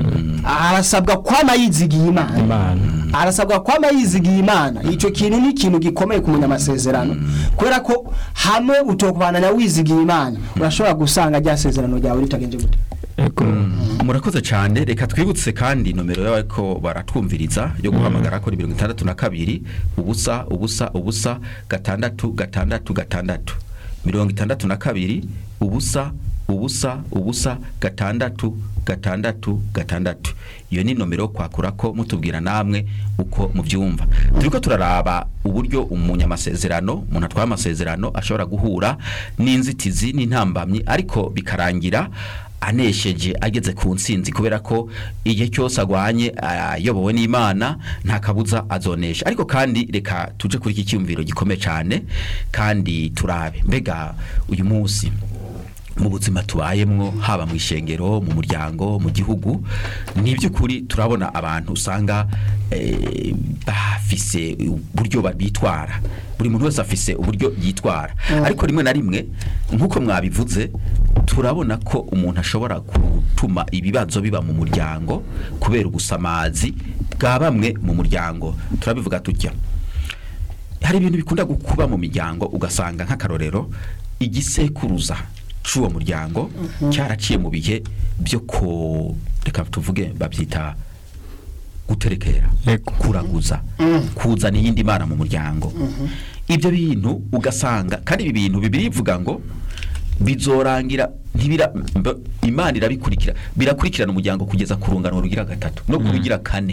arasabwa kwama yizigiye imana imana arasabwa kwama yizigiye imana icyo kintu ni ikintu gikomeye ku munyamasezerano kubera ko hamwe utokubana na wizigiye imana urashobora gusanga rya sezerano ryawe ritagenje gute ego murakoze cyane reka twibutse kandi nomero y'abariko baratwumviriza yo guhamagara kuri mirongo itandatu na kabiri ubusa ubusa ubusa gatandatu gatandatu gatandatu mirongo itandatu na kabiri ubusa ubusa ubusa gatandatu gatandatu gatandatu iyo ni nomero yo kwakura ko mutubwira namwe uko mubyumva turiko turaraba uburyo umunyamasezerano umuntu atwaye amasezerano ashobora guhura n'inzitizi n'intambamyi ariko bikarangira anesheje ageze ku nsinzi kubera ko igihe cyose agwanye ayobowe n'imana nta kabuza azonesha ariko kandi reka tuje kuri iki cyumviro gikomeye cyane kandi turabe mbega uyu munsi mu buzima tubayemwo haba mu ishengero mu muryango mu gihugu ni iby'ukuri turabona abantu usanga eh, bafise uburyo bitwara buri muntu wese afise uburyo yitwara ariko rimwe na rimwe nk'uko mwabivuze turabona ko umuntu ashobora gutuma ibibazo biba mu muryango kubera ubusamazi bwa bamwe mu muryango turabivuga tutya hari ibintu bikunda kuba mu miryango ugasanga nk'akarorero igisekuruza c'uwo muryango cyaraciye mu bihe byo ko reka tuvuge babyita guterekera Yego. kuraguza kuzana iyindi mana mu muryango ibyo bintu ugasanga kandi ibi bintu bibiri bivuga ngo bizorangira ntibira mb- imana irabikurikira birakurikirana umuryango kugeza ku rungano rugira gatatu no ku rugira kane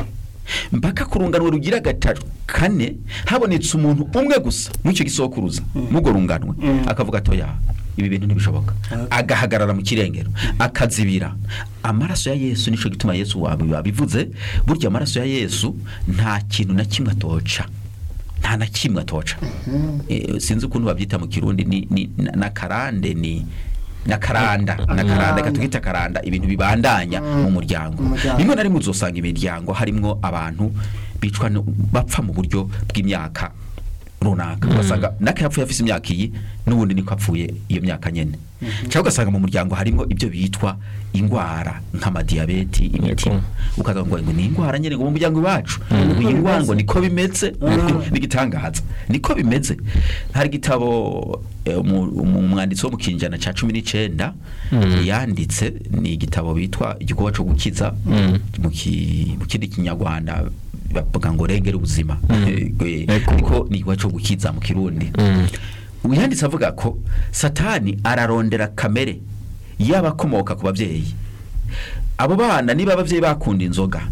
mpaka ku rungano rugira gatatu kane habonetse umuntu umwe gusa muri icyo gisokuruza n'urwo runganwe akavuga atoya ibi bintu ntibishoboka agahagarara mu kirengero akazibira amaraso ya yesu nicyo gituma yesu wabivuze burya amaraso ya yesu nta kintu na kimwe atoca nta na kimwe atoca Eh, sinzi ukuntu babyita mu kirundi ni, ni na- na karande ni na karanda na karanda katwita karanda ibintu bibandanya mu muryango Umuryango. rimwe na rimwe uzosanga imiryango harimwo abantu bicwa no- bapfa mu buryo bw'imyaka runaka ugasanga naka yapfuye afise imyaka iyi n'ubundi niko apfuye iyo myaka nyene cyangwa ugasanga mu muryango harimo ibyo bitwa ingwara nk'amadiyabeti imitima ukaza ngo ngo ni ingwara nyene ngo mu muryango wacu ngo iyi ngwara ngo niko bimeze n'igitangaza niko bimeze hari igitabo eh, umu- umu- umwanditsi wo mu kinjana ca cumi n'icenda yanditse ni igitabo bitwa igikorwa co gukiza mu ki- mu kindi kinyarwanda bavuga ngo rengera ubuzima Eh, Ego. ariko ni igikorwa co gukiza mu kirundi uyanditse avuga ko satani ararondera kamere y'abakomoka ku babyeyi abo bana niba ababyeyi bakunda inzoga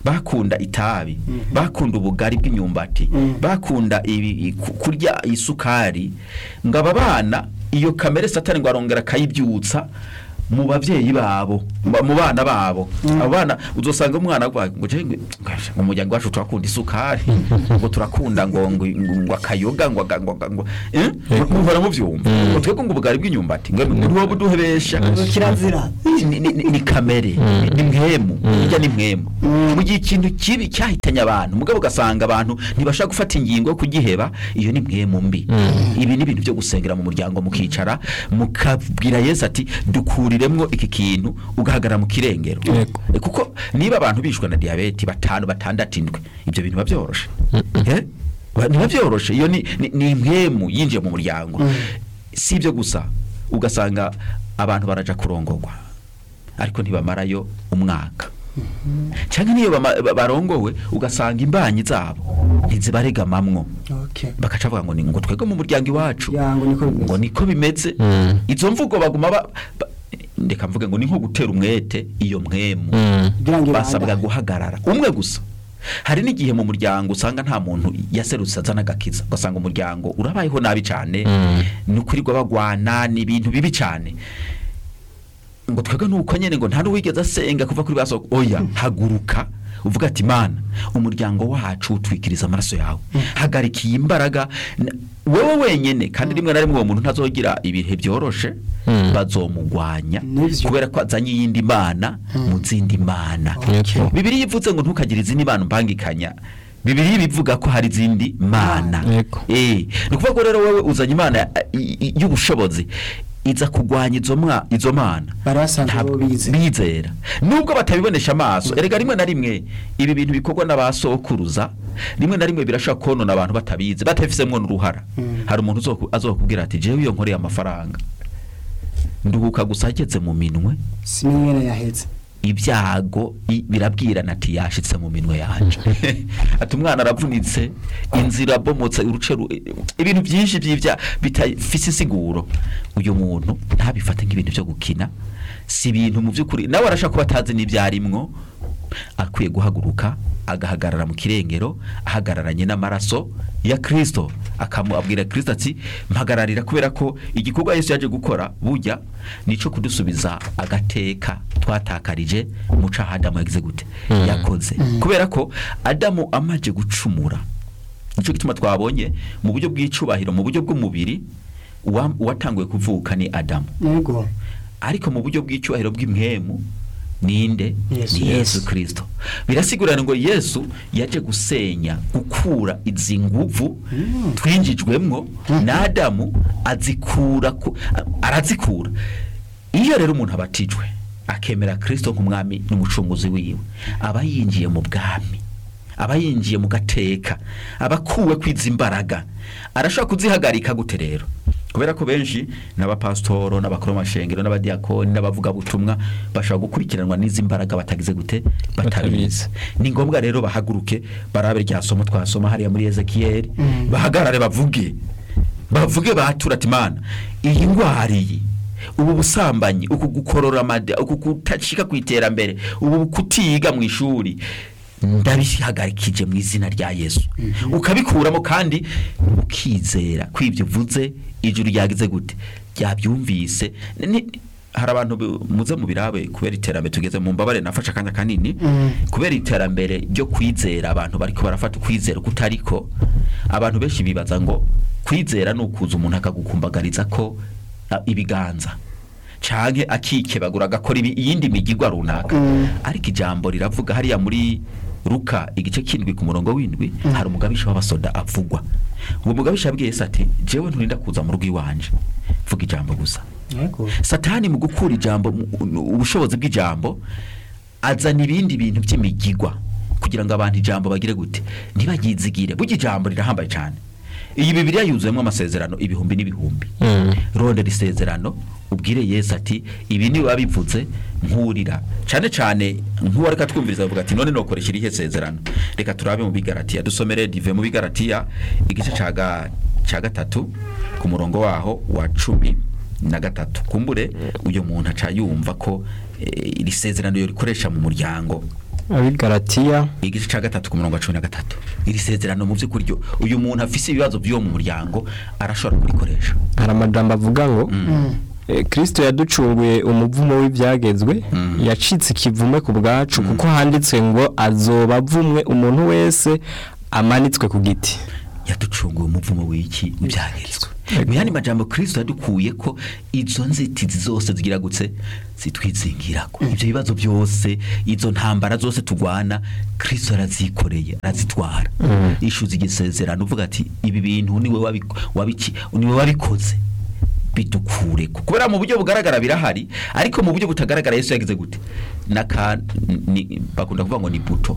bakunda itabi bakunda ubugari bw'imyumbati Mm. bakunda ibi- i- ku- kurya isukari ngo aba bana iyo kamere satani ngo arongera akayibyutsa mu babyeyi babo mu mu bana babo abo bana uzosanga umwana avuga ngo je ngo mu muryango wacu turakunda isukari ngo turakunda ngo ngo ngo akayoga ngo aga- ngo ngo eh muhora muvyumva ngo twebwe ngo ubugari bw'inyumbati ngo niho buduhebesha kirazira ni, ni, ni, ni kamere ni mwemu burya ni mwemu mu gihe ikintu kibi cyahitanye abantu mugabo ugasanga abantu ntibashaka gufata ingingo yo kugiheba iyo ni mwemu mbi ibi ni ibintu byo gusengera mu muryango mukicara mukabwira yesu ati dukuriremwo iki kintu ugahagarara mu kirengero Yego. Eh, kuko niba abantu bishwe na diyabete batanu batandatu indwi ibyo bintu biba byoroshe Eh? Ba- biba byoroshe iyo ni, ni, ni mwemu yinjiye mu muryango si ibyo gusa ugasanga abantu baraja kurongorwa ariko ntibamarayo umwaka cyangwa niyo bama- ba- barongowe ugasanga imbanyi zabo ntizibaregamamwo okay bakaca bavuga ngo ni ngo twebwe mu muryango iwacu Ya, ngo niko bimeze. ngo niko bimeze Mm. izo mvugo baguma ba, ba, ndeka mvuge ngo ni nko gutera umwete iyo mwemu Mm. kugira ngo basabwa ibandanye. guhagarara umwe gusa hari n'igihe mu muryango usanga nta muntu yaserutse azana agakiza ugasanga umuryango urabayeho nabi cyane Mm. ni ukurirwa bagwana ni ibintu bibi cyane ngo twebwe nuko nyene ngo nta n'uwigeze asenga kuva kuri baso oya haguruka uvuga ati mana umuryango wacu utwikiriza amaraso yawe hagarika iyi mbaraga N- wewe wenyene kandi rimwe na rimwe uwo muntu ntazogira ibihe byoroshe Mm. bazomugwanya Nivyo. kubera ko azanye iyindi mana mu zindi mana Okay. bibiri ivuze ngo ntukagire izindi mana umbangikanya bibiri bivuga ko hari izindi mana Yego. Eh, ni ukuvuga ko rero wowe uzanye imana eh, i- i- y'ubushobozi iza kugwanya izo mwa izo mana Bari basanzwe Ntabwo- bo bize. bizera nubwo batabibonesha amaso erega rimwe na rimwe ibi bintu bikorwa n'abasokuruza rimwe na rimwe birashobora konona abantu batabizi batabifisemwo n'uruhara Mm. hari umuntu uzoku- azokubwira ati jewe iyo nkoreye amafaranga nduhuka gusa ageze mu minwe si mwene yahetse ibyago i- birabwirana ati yashitse mu minwe yanje ati umwana aravunitse inzira abomotse uruce ru- ibintu byinshi by'ibya bitafise insiguro uyu muntu ntabifate nk'ibintu byo gukina si ibintu mu by'ukuri nawe arashaka kuba atazi n'ibyarimwo akwiye guhaguruka agahagarara mu kirengero ahagararanye n'amaraso ya Kristo akamubwira Kristo ati mpagararira kubera ko igikorwa Yesu yaje gukora burya nico kudusubiza agateka twatakarije mu caha Adamu yagize gute Mm. yakoze kubera ko Adamu amaje gucumura nico gituma twabonye mu buryo bw'icubahiro mu buryo bw'umubiri uwa- uwatanguye kuvuka ni Adamu yego ariko mu buryo bw'icyubahiro bw'imwemu ninde Yesu. ni yesu kirisito birasigurana ngo yesu yaje gusenya gukura izi nguvu Mm. twinjijwemwo na adamu azikura ku- a- arazikura iyo rero umuntu abatijwe akemera kirisito nk'umwami n'umucunguzi wiwe aba yinjiye mu bwami aba yinjiye mu gateka aba akuwe kwiza imbaraga arashobora kuzihagarika gute rero kubera ko benshi n'abapasitoro n'abakoromashengero n'abadiyakoni n'abavugabutumwa bashobora gukurikiranwa n'izi mbaraga batagize gute batabizi Batabizi. ni ngombwa rero bahaguruke barabe rya somo twasoma hariya muri ezekiyeli Mm. bahagarare bavuge bavuge batura ati mana iyi ndwara iyi ubu busambanyi uku gukorora amada uku kutashika ku iterambere ubu kutiga mu ishuri ndabihagarikije mu izina rya yesu ukabikuramo kandi ukizera ko ibyo uvuze ijuru ryagize gute ryabyumvise Ni- hari abantu bu- muze mu birabe kubera iterambere tugeze mu mbabare nafashe akanya kanini Mm. kubera iterambere ryo kwizera abantu bariko barafata ukwizera kutariko abantu benshi bibaza ngo kwizera ni ukuza umuntu akagukumbagariza ko a, ibiganza canke akikebagura agakora ibi- iyindi migigwa runaka Mm. ariko ijambo riravuga hariya muri Luka igice kindwi ku murongo w'indwi hari umugabisha w'abasoda avugwa uwo mugabisha yabwiye Yesu ati jewe nturinda kuza mu rugo iwanje vuga ijambo gusa yego satani mu gukura ijambo mu- ubushobozi bw'ijambo azana ibindi bintu by'imigigwa kugira ngo abantu ijambo bagire gute ntibagizigire burya ijambo rirahambaye cyane iyi bibiliya yuzuyemo amasezerano ibihumbi n'ibihumbi Mm. rondera isezerano ubwire yesu ati ibi ni biba bivuze nkurira cyane cyane nk'uwari katwumviriza avuga ati none nokoresha irihe sezerano reka turabe mu bigaratiya dusomere dive mu bigaratiya igice cya ga- cya gatatu ku murongo waho wa cumi na gatatu kumbure uyu muntu aca yumva ko eh, iri sezerano yo rikoresha mu muryango abigaratiya igice cya gatatu ku murongo wa cumi na gatatu iri sezerano mu by'ukuri ryo uyu muntu afise ibibazo by'uwo mu muryango arashobora kurikoresha hari amajambo avuga ngo eh, kristo yaducunguye umuvumo w'ibyagezwe yacitse ikivume ku bwacu kuko handitswe ngo azoba avumwe umuntu wese amanitswe ku giti yaducunguye umuvumo w'iki w'ibyagezwe mu yandi majambo kristo yadukuye ko izo nzitizi zose zigira gutse zitwizingirako ibyo bibazo byose izo ntambara zose tugwana kristo arazikoreye arazitwara ishuza igisezerano uvuga ati ibi bintu niwe wabiko- wabiki niwe wabikoze bidukure kubera mu buryo bugaragara birahari ariko mu buryo butagaragara Yesu yagize gute naka ni, bakunda kuvuga ngo ni buto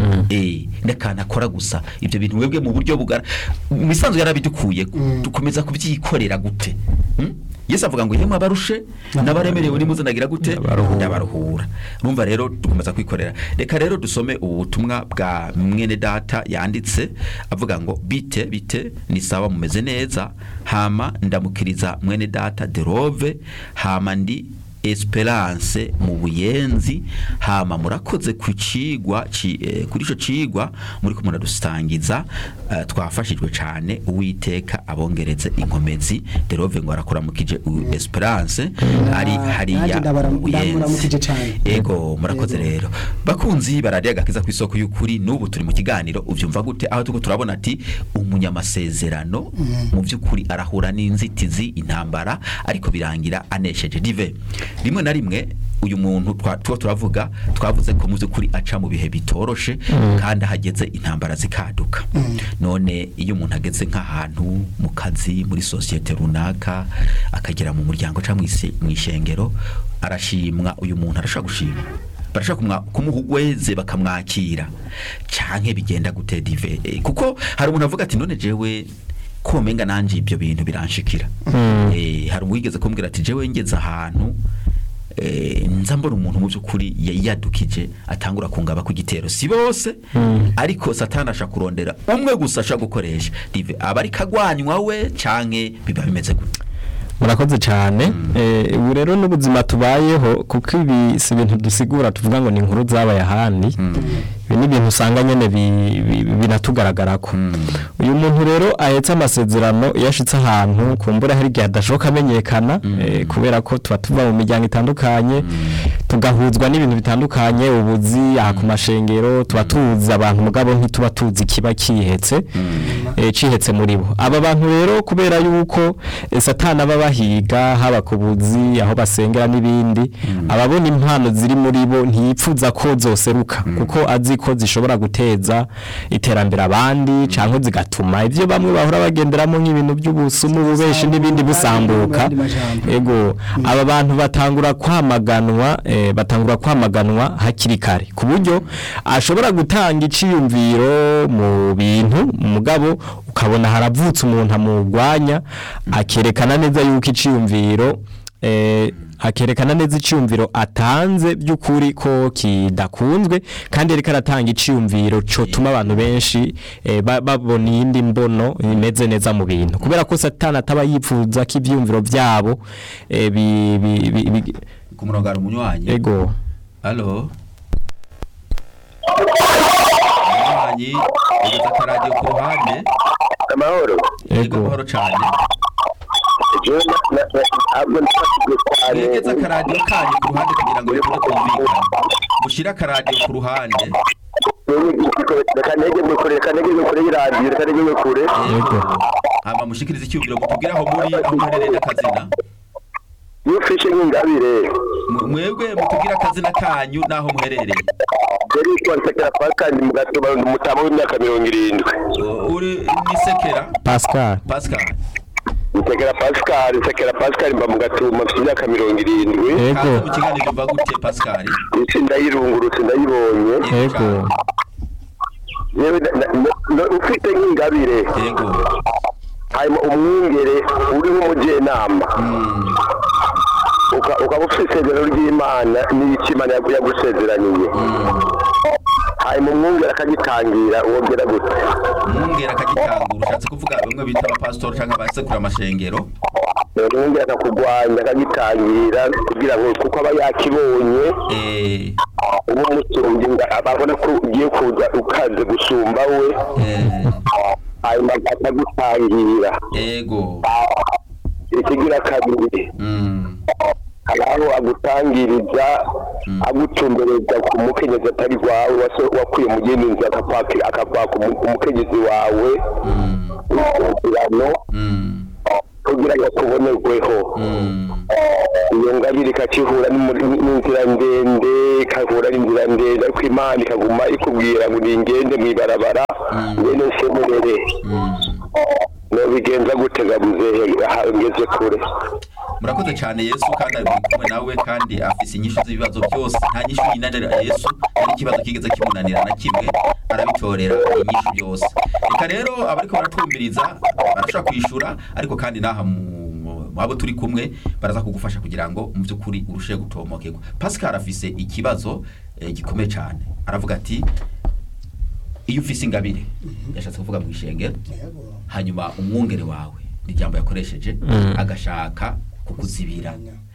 eh nakana akora gusa ibyo bintu webwe mu buryo bugara mu isanzwe yarabidukuye dukomeza kubyikorera gute hmm? Yesu avuga ngo yemwe abarushe n'abaremerewe nimuze nagira gute Ndabaruhura. ndabaruhura urumva rero dukomeza kwikorera reka rero dusome ubutumwa bwa mwene data yanditse avuga ngo bite bite ni sawa mumeze neza hama ndamukiriza mwene data derove hama ndi esperance mu buyenzi hama murakoze ku cigwa ci- eh, kuri ico cigwa muri ko muradusangiza eh, twafashijwe cane uwiteka abongereze inkomezi derove ngo arakuramukije u- esperance ari nanjye hariya ndabara- mu buyenzi ndamuramukije cane. ego murakoze rero bakunzi baradiye agakiza ku isoko y'ukuri n'ubu turi mu kiganiro ubyumva gute aho tuko turabona ati umunyamasezerano mu by'ukuri arahura n'inzitizi intambara ariko birangira anesheje dive rimwe na rimwe uyu muntu twa- tuba turavuga twavuze ko mu by'ukuri aca mu bihe bitoroshe kandi ahageze intambara zikaduka none iyo umuntu ageze nk'ahantu mu kazi muri sosiyete runaka akagera mu muryango cyangwa mu ise- mu ishengero arashimwa uyu muntu arashobora gushima barashaka kumwa- kumuha ugweze bakamwakira canke bigenda gute dive Eh, kuko hari umuntu avuga ati none jewe ko menga nanje ibyo bintu biranshikira eh hari uwigeze kumbwira ati jewe ngeze ahantu eh, nza mbona umuntu mu by'ukuri yadukije atangura kungaba ku gitero si bose ariko satani ashaka kurondera umwe gusa ashaka gukoresha dive aba ari kagwanywa we canke biba bimeze gute murakoze cyane Eh, ubu rero n'ubuzima tubayeho kuko ibi si ibintu dusigura tuvuga ngo ni inkuru zabaye ahandi ibi ni ibintu usanga nyine bi- bi- binatugaragarako uyu muntu rero ahetse amasezerano iyo ashitse ahantu kumbura hari igihe adashoboka amenyekana eh, kubera ko tuba tuva mu miryango itandukanye tugahuzwa n'ibintu bitandukanye ubuzi aha ku mashengero tuba tuzi abantu mugabo ntituba tuzi kiba kihetse eh, cihetse muri bo aba bantu rero kubera yuko eh, satani aba bahiga haba ku buzi aho basengera n'ibindi ababona impano ziri muri bo ntiyipfuza ko zoseruka kuko azi ko zishobora guteza iterambere abandi cyangwa zigatuma ibyo bamwe bahora bagenderamo nk'ibintu by'ubusumu bubeshi n'ibindi busambuka Mu yandi majambo. ego aba bantu batangura kwamaganwa eh, batangura kwamaganwa hakiri kare ku buryo ashobora gutanga iciyumviro mu bintu mugabo ukabona haravutse umuntu amurwanya akerekana neza yuko iciyumviro eh, akerekana neza iciyumviro atanze by'ukuri ko kidakunzwe kandi ariko aratanga iciyumviro cotuma abantu benshi eh, ba- babona iyindi mbono imeze neza mu bintu kubera ko satani ataba yifuza ko ivyumviro vyabo eh, bi- bi- bi- bi- ku murongo hari umunywanyi ego Halo. Umunywanyi ugeze akaradiyo ku ruhande amahoro yego ego amahoro cyane jewe na- na- na- ntabwo nifashijwe cyane mwegeze akaradiyo kanyu ku ruhande kugira ngo bikore kumvikana mushyire akaradiyo ku ruhande reka negeze kure reka negeze kure y'iradiyo reka negeze kure yego hama mushikirize icyubwiro mutubwire aho muri aho muherereye n'akazina iyo ufishe nk'ingabire Mwe- mwebwe mutubwire akazina kanyu n'aho muherereye yari yitwa nsekera pascal mu gatoba ni umutama w'imyaka mirongo irindwi U- uri nisekera pascal pascal nsekera pascal nsekera pascal mba mu gatuma mfite imyaka mirongo irindwi ego kaza mu kiganiro mva gute pascal isi ndayirungurutse ndayibonye ego yewe na- na- na- ufite nk'ingabire yego hanyuma umwungere uri nk'umujyenama uka- ukaba ufite isezerano ry'imana n'icyo imana yagu- yagusezeraniye hanyuma umwungere akagitangira wongera gute umwungera akagitangura ushatse kuvuga bamwe bita abapasitori cyangwa abasekura amashengero umwungere akakurwanya akagitangira kugira ngo kuko aba yakibonye eh uba umusumbye inda babona ko ugiye kuza ukaze gusumba we Eh, hanyuma akagutangira ego ikigira kabiri Mm, hari aho agutangiriza agutumbereza ku mukenyezi atari wawe waso- wakwiye mu yindi nzu akakwaka akakwaka umu- umukenyezi wawe mm, w'isezerano mm, kugira ngo akubonerweho mm. iyo ngabire ikakihura n'umuri- n'inzira ndende ikahura n'inzira ndende ariko imana ikaguma ikubwira ngo ningende mw'ibarabara ngende nsemerere nobigenza gutega muzehe aha ngeze kure murakoze cyane yesu kandi ari kumwe nawe kandi afise inyishu z'ibibazo byose nta nyishu yinanira yesu nta n'ikibazo kigeze kimunanira na kimwe arabitorera inyishu byose reka rero abariko baratwumviriza barashobora kwishura ariko kandi n'aha mu mu- mu abo turi kumwe baraza kugufasha kugira ngo mu by'ukuri urusheho gutomokerwa pascal afise ikibazo eh, gikomeye cyane aravuga ati iyo ufise ingabire yashatse kuvuga mu ishengero hanyuma umwungere wawe ni ijambo yakoresheje agashaka kukuzibira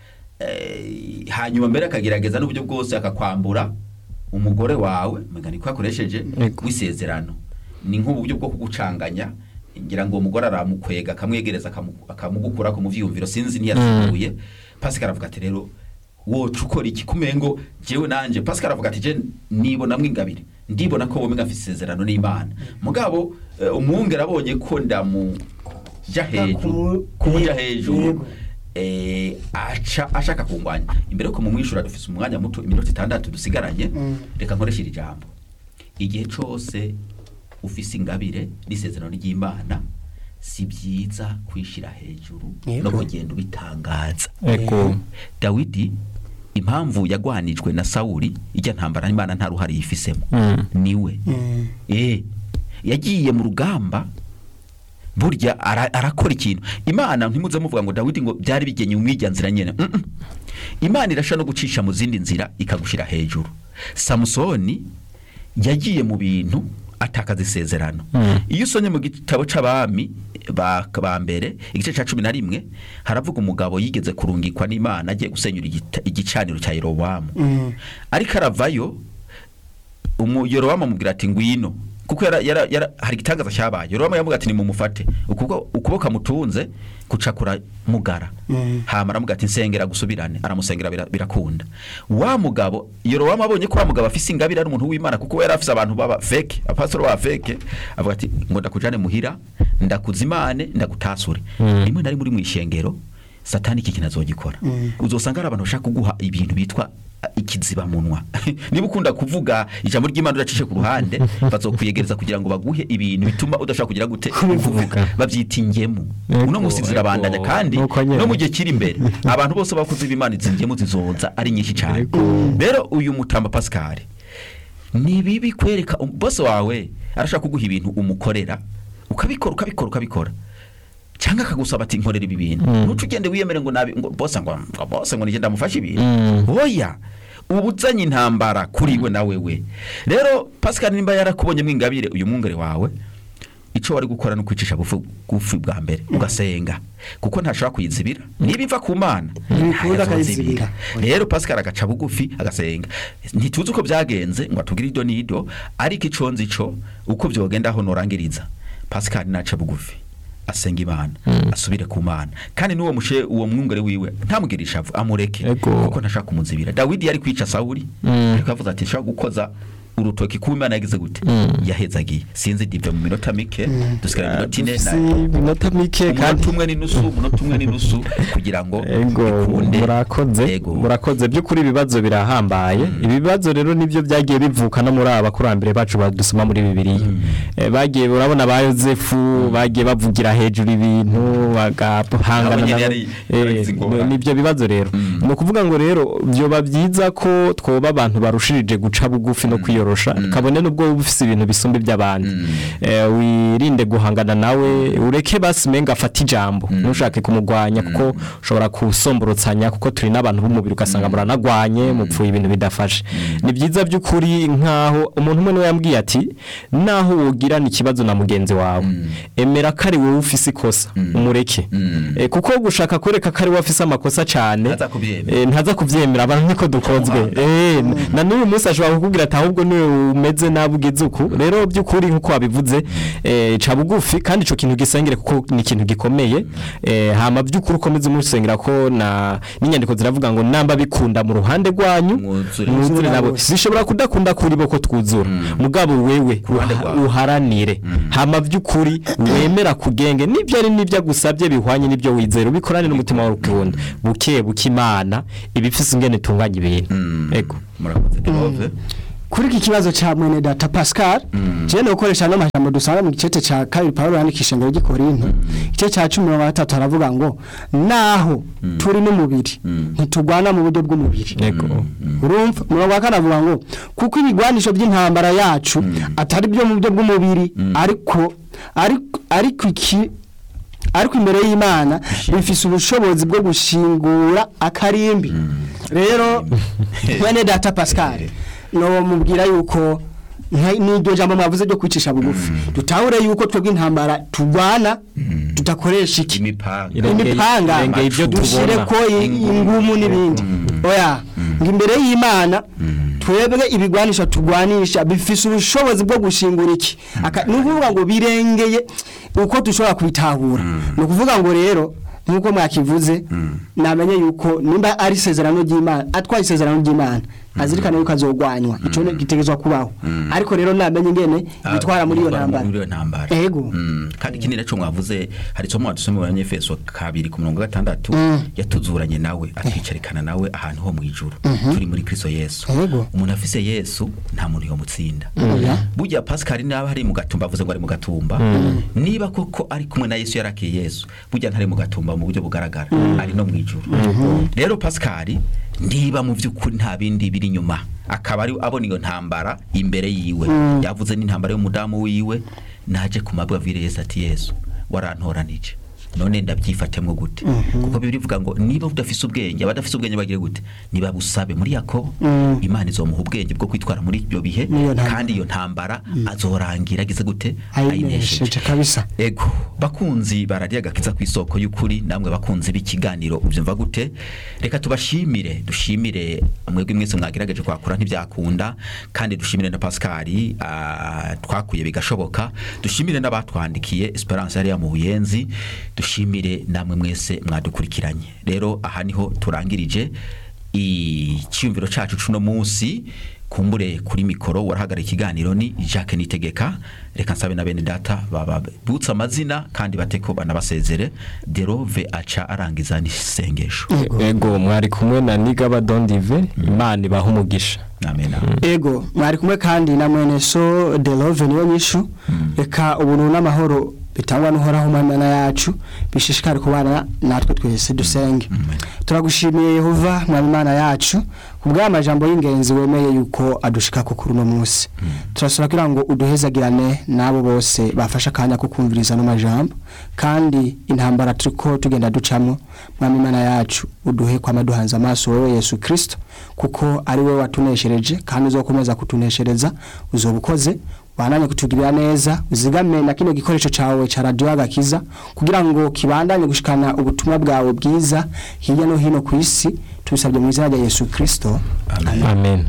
Eh, hanyuma mbere akagerageza n'uburyo bwose akakwambura umugore wawe mugani ko yakoresheje Yego. w'isezerano ni nk'uburyo bwo kugucanganya ngira ngo uwo mugore aramukwega akamwegereza akamu- akamugukura ku muvyumviro sinzi ntiyasiguye pascal aravuga ati rero woca ukora iki kumengo jewe nanje pascal aravuga ati je nibonamwo ingabire ndibona ko wowe ngafise isezerano n'imana mugabo eh, umwungere abonye ko ndamuja hejuru kumuja hejuru Yego. eh, aca ashaka kungwanya imbere yuko mumwishura dufise umwanya muto iminota itandatu dusigaranye Mm. reka nkoreshe iri jambo igihe cose ufise ingabire n'isezerano ry'imana si byiza kwishira hejuru Yego. no kugenda ubitangaza ego dawidi impamvu yagwanijwe na sawuli ijya ntambara n'imana nta ruhare yifisemo Mm. niwe Mm. eh yagiye mu rugamba burya ara- arakora ikintu imana ntimuze muvuga ngo dawidi ngo byari bigenye umwijya nzira nyene Mm, mm. imana irashobora no gucisha mu zindi nzira ikagushira hejuru samusoni yagiye mu bintu atakaza isezerano Mm. iyo usomye mu gitabo c'abami ba ba mbere igice ca cumi na rimwe haravuga umugabo yigeze kurungikwa n'imana agiye gusenyura igita- igicaniro cya yerobowamu Mm. ariko aravayo umu Yorowamu amubwira ati ngwino kuko yara, yara, yara, hari igitangaza cyabaye Yorowamu yamubwira ati nimumufate ukuboko ukuboko amutunze kucakura mugara Mm. hama aramubwira ati nsengera gusubirane aramusengera bira- birakunda wa mugabo Yorowamu abonye ko wa mugabo afise ingabire ari umuntu w'Imana kuko we yari afise abantu baba fake apastor ba fake avuga ati ngo ndakujane muhira ndakuzimane ndagutasure Mm. rimwe na rimwe uri mu ishengero satani iki kintu azogikora Mm. uzosanga hari abantu bashaka kuguha ibintu bitwa uh, ikiziba munwa niba ukunda kuvuga ijambo ry'imana udacishe ku ruhande bazokwiyegereza kugira ngo baguhe ibintu bituma udashaka kugira gute Kubivuga. babyita ingemu Ego, uno munsi zirabandanya ego. kandi Nuko nyene. no mu gihe kiri imbere abantu bose bakuze b'imana izi ngemu zizoza ari nyinshi cyane Ego. rero uyu mutamba pascal ni bibi kwereka um- bose wawe arashaka kuguha ibintu umukorera ukabikora ukabikora ukabikora cyangwa akagusaba ati nkorera ibi bintu Mm. ntuce ugende wiyemere ngo nabi ngo bose ngo ngo bose ngo nigenda mufashe ibintu Mm. oya uba uzanye intambara kuri we na wewe rero pascal nimba yarakubonyemo ingabire uyu mwungere wawe icyo wari gukora ni ukwicisha bugufi bugufi bwa mbere ugasenga kuko ntashobora kuyizibira niba iva ku mana Ntibikunda ntayazozibira. akayizibira. rero pascal agaca bugufi agasenga ntituzi uko byagenze ngo atubwire ido n'ido ariko ico nzi co uko byogenda aho norangiriza pascal naca bugufi asenga imana asubire ku mana kandi n'uwo mushe uwo mwungere wiwe ntamugire ishavu amureke Ego. kuko ntashaka kumuzibira dawidi yari kwica sawuli Mm. ariko yavuze ati nshaka gukoza urutoki kuba imana yagize gute Mm. yahezagiye sinzi dive mu minota mike dusigara iminota ine Dufise na- iminota mike kandi umunota umwe n'inusu umunota umwe n'inusu kugira ngo ego bikunde. murakoze Ego. murakoze by'ukuri ibibazo birahambaye ibibazo rero nibyo byagiye bivuka no muri aba bakurambere bacu badusoma muri bibiliya Eh, bagiye urabona ba yosefu bagiye bavugira hejuru ibintu bagahangana Nabo nyene nabo. yari- Eh, yaragize ingorane. nibyo bibazo rero Mm. ni ukuvuga ngo rero byoba byiza ko twoba abantu barushirije guca bugufi no kwiyo kwiyorosha kabone nubwo uba ufise ibintu bisumba iby'abandi Eh, wirinde guhangana nawe ureke basi menga afata ijambo ntushake kumugwanya kuko ushobora kusomborotsanya kuko turi n'abantu b'umubiri ugasanga muranagwanye mupfuye ibintu bidafashe ni byiza by'ukuri nk'aho umuntu umwe niwe yambwiye ati naho wogirana ikibazo na mugenzi wawe emera ko ari wowe ufise ikosa umureke Eh, kuko gushaka kwereka ko ari wowe afise amakosa cyane Ntaza kubyemera. Eh, ntaza kubyemera abantu niko dukozwe Eh, na n'uyu munsi ashobora kukubwira ati ahubwo niwe umeze nabi ugeze uku rero by'ukuri nk'uko wabivuze eh, ca bugufi kandi ico kintu gisengere kuko ni ikintu gikomeye eh, hama by'ukuri ukomeze umusengera ko na n'inyandiko ziravuga ngo namba bikunda mu ruhande rwanyu Mwuzure. mwuzure nabo bose. zishobora kudakunda kuri bo ko twuzura mugabo wewe ruhande uha- rwawe. uharanire hama by'ukuri wemera kugenge n'ibyo ari n'ibyo agusabye bihwanye n'ibyo wizera ubikorane n'umutima wawe ukunda buke buke imana ibifise ingene itunganya ibintu ego murakoze Clove kuri iki kibazo cha mwene data Pascal je no gukoresha no majambo dusanga mu gicete cha kabiri Paulo yandikisha ngo gikorinto igice cha 13 aravuga ngo naho turi n'umubiri ntitugwana mu buryo bw'umubiri ego urumva murongo wa kane avuga ngo kuko ibigwanisho by'intambara yacu atari byo mu buryo bw'umubiri ariko ariko ariko iki ariko imbere y'imana bifise ubushobozi bwo gushingura akarimbi rero mwene data pascal no mubwira yuko nka- n'iryo jambo mwavuze ryo kwicisha bugufi dutahure yuko twebwe intambara turwana tudakoresha iki imipanga Irengeye- imipanga irengeye ibyo dushire tubona. ko i- ingumu n'ibindi oya ngo imbere y'imana twebwe ibigwanisha tugwanisha bifise ubushobozi bwo gushingura iki Aka- ni ukuvuga ngo birengeye uko dushobora kubitahura ni ukuvuga ngo rero nk'uko mwakivuze namenye yuko nimba ari isezerano ry'imana atwaye isezerano ry'imana azirikane yuko azogwanywa ico ni- gitegerezwa kubaho ariko rero namenye ingene bitwara muri iyo ntambara muri iyo ntambara Ego. Mm, kandi ikindi naco mwavuze hari isomo wadusome mu banyefeso kabiri ku murongo wa gatandatu yatuzuranye nawe atwicarikana nawe ahantu ho mu ijuru turi muri kristo yesu Ego. umuntu afise yesu nta muntu yomutsinda Oya. burya pascal naba ari mu gatumba avuze ngo ari mu gatumba niba koko ari kumwe na yesu yarakiye yesu burya ntari mu gatumba mu buryo bugaragara ari no mu ijuru rero pascal niba mu by'ukuri nta bindi biri inyuma akaba ari abona iyo ntambara imbere yiwe yavuze n'intambara y'umudamu wiwe naje ku mabwavire yesu ati yesu warantoranije none ndabyifatemwo gute kuko bibiri bivuga ngo niba udafise ubwenge abadafise ubwenge bagire gute niba busabe muri yakobo imana izomuha ubwenge bwo kwitwara muri ibyo bihe N'iyo ntambara. kandi iyo ntambara azorangira agize gute ayinesheje kabisa ego bakunzi barariye agakiza ku isoko y'ukuri namwe bakunzi b'ikiganiro ubyumva gute reka tubashimire dushimire mwebwe mwese mwagerageje kwakura ntibyakunda kandi dushimire na Pascal ah, twakuye bigashoboka dushimire n'abatwandikiye Esperance yari mu buyenzi dushimire namwe mwese mwadukurikiranye rero aha niho turangirije icyumviro cacu cuno munsi kumbure kuri mikoro warahagara ikiganiro ni Jacques Nitegeka reka nsabe na bene data bababutsa amazina kandi bateko banabasezere derove aca arangiza n'isengesho ego mwari kumwe na nigaba dondive imana ibaha umugisha amen ego mwari kumwe kandi na mwene so de love niyo nyishu reka ubuntu n'amahoro bitangwa n'uhoraho mana yacu bishishikare kubana natwe twese dusenge turagushimiye yehova mwami imana yacu ku bw'amajambo y'ingenzi wemeye yuko adushika ku kuri uno munsi turasaba kugira ngo uduhezagirane n'abo bose bafashe akanya ko kumviriza ano majambo kandi intambara turiko tugenda ducamwo mwami imana yacu uduhe kwama duhanze amaso wowe yesu kirisito kuko ari wowe watuneshereje kandi uzokomeza kutuneshereza uzoba ukoze wananye kutugirira neza uzigame na kino gikoresho cawe ca radio agakiza kugira ngo kibandanye gushikana ubutumwa bwawe bwiza hirya no hino ku isi tubisabye mu izina rya Yesu Kristo amen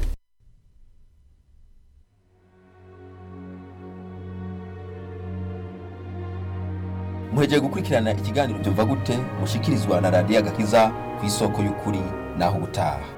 muhegeye gukurikirana ikiganiro byumva gute mushikirizwa na radiyo agakiza ku isoko y'ukuri naho ubutaha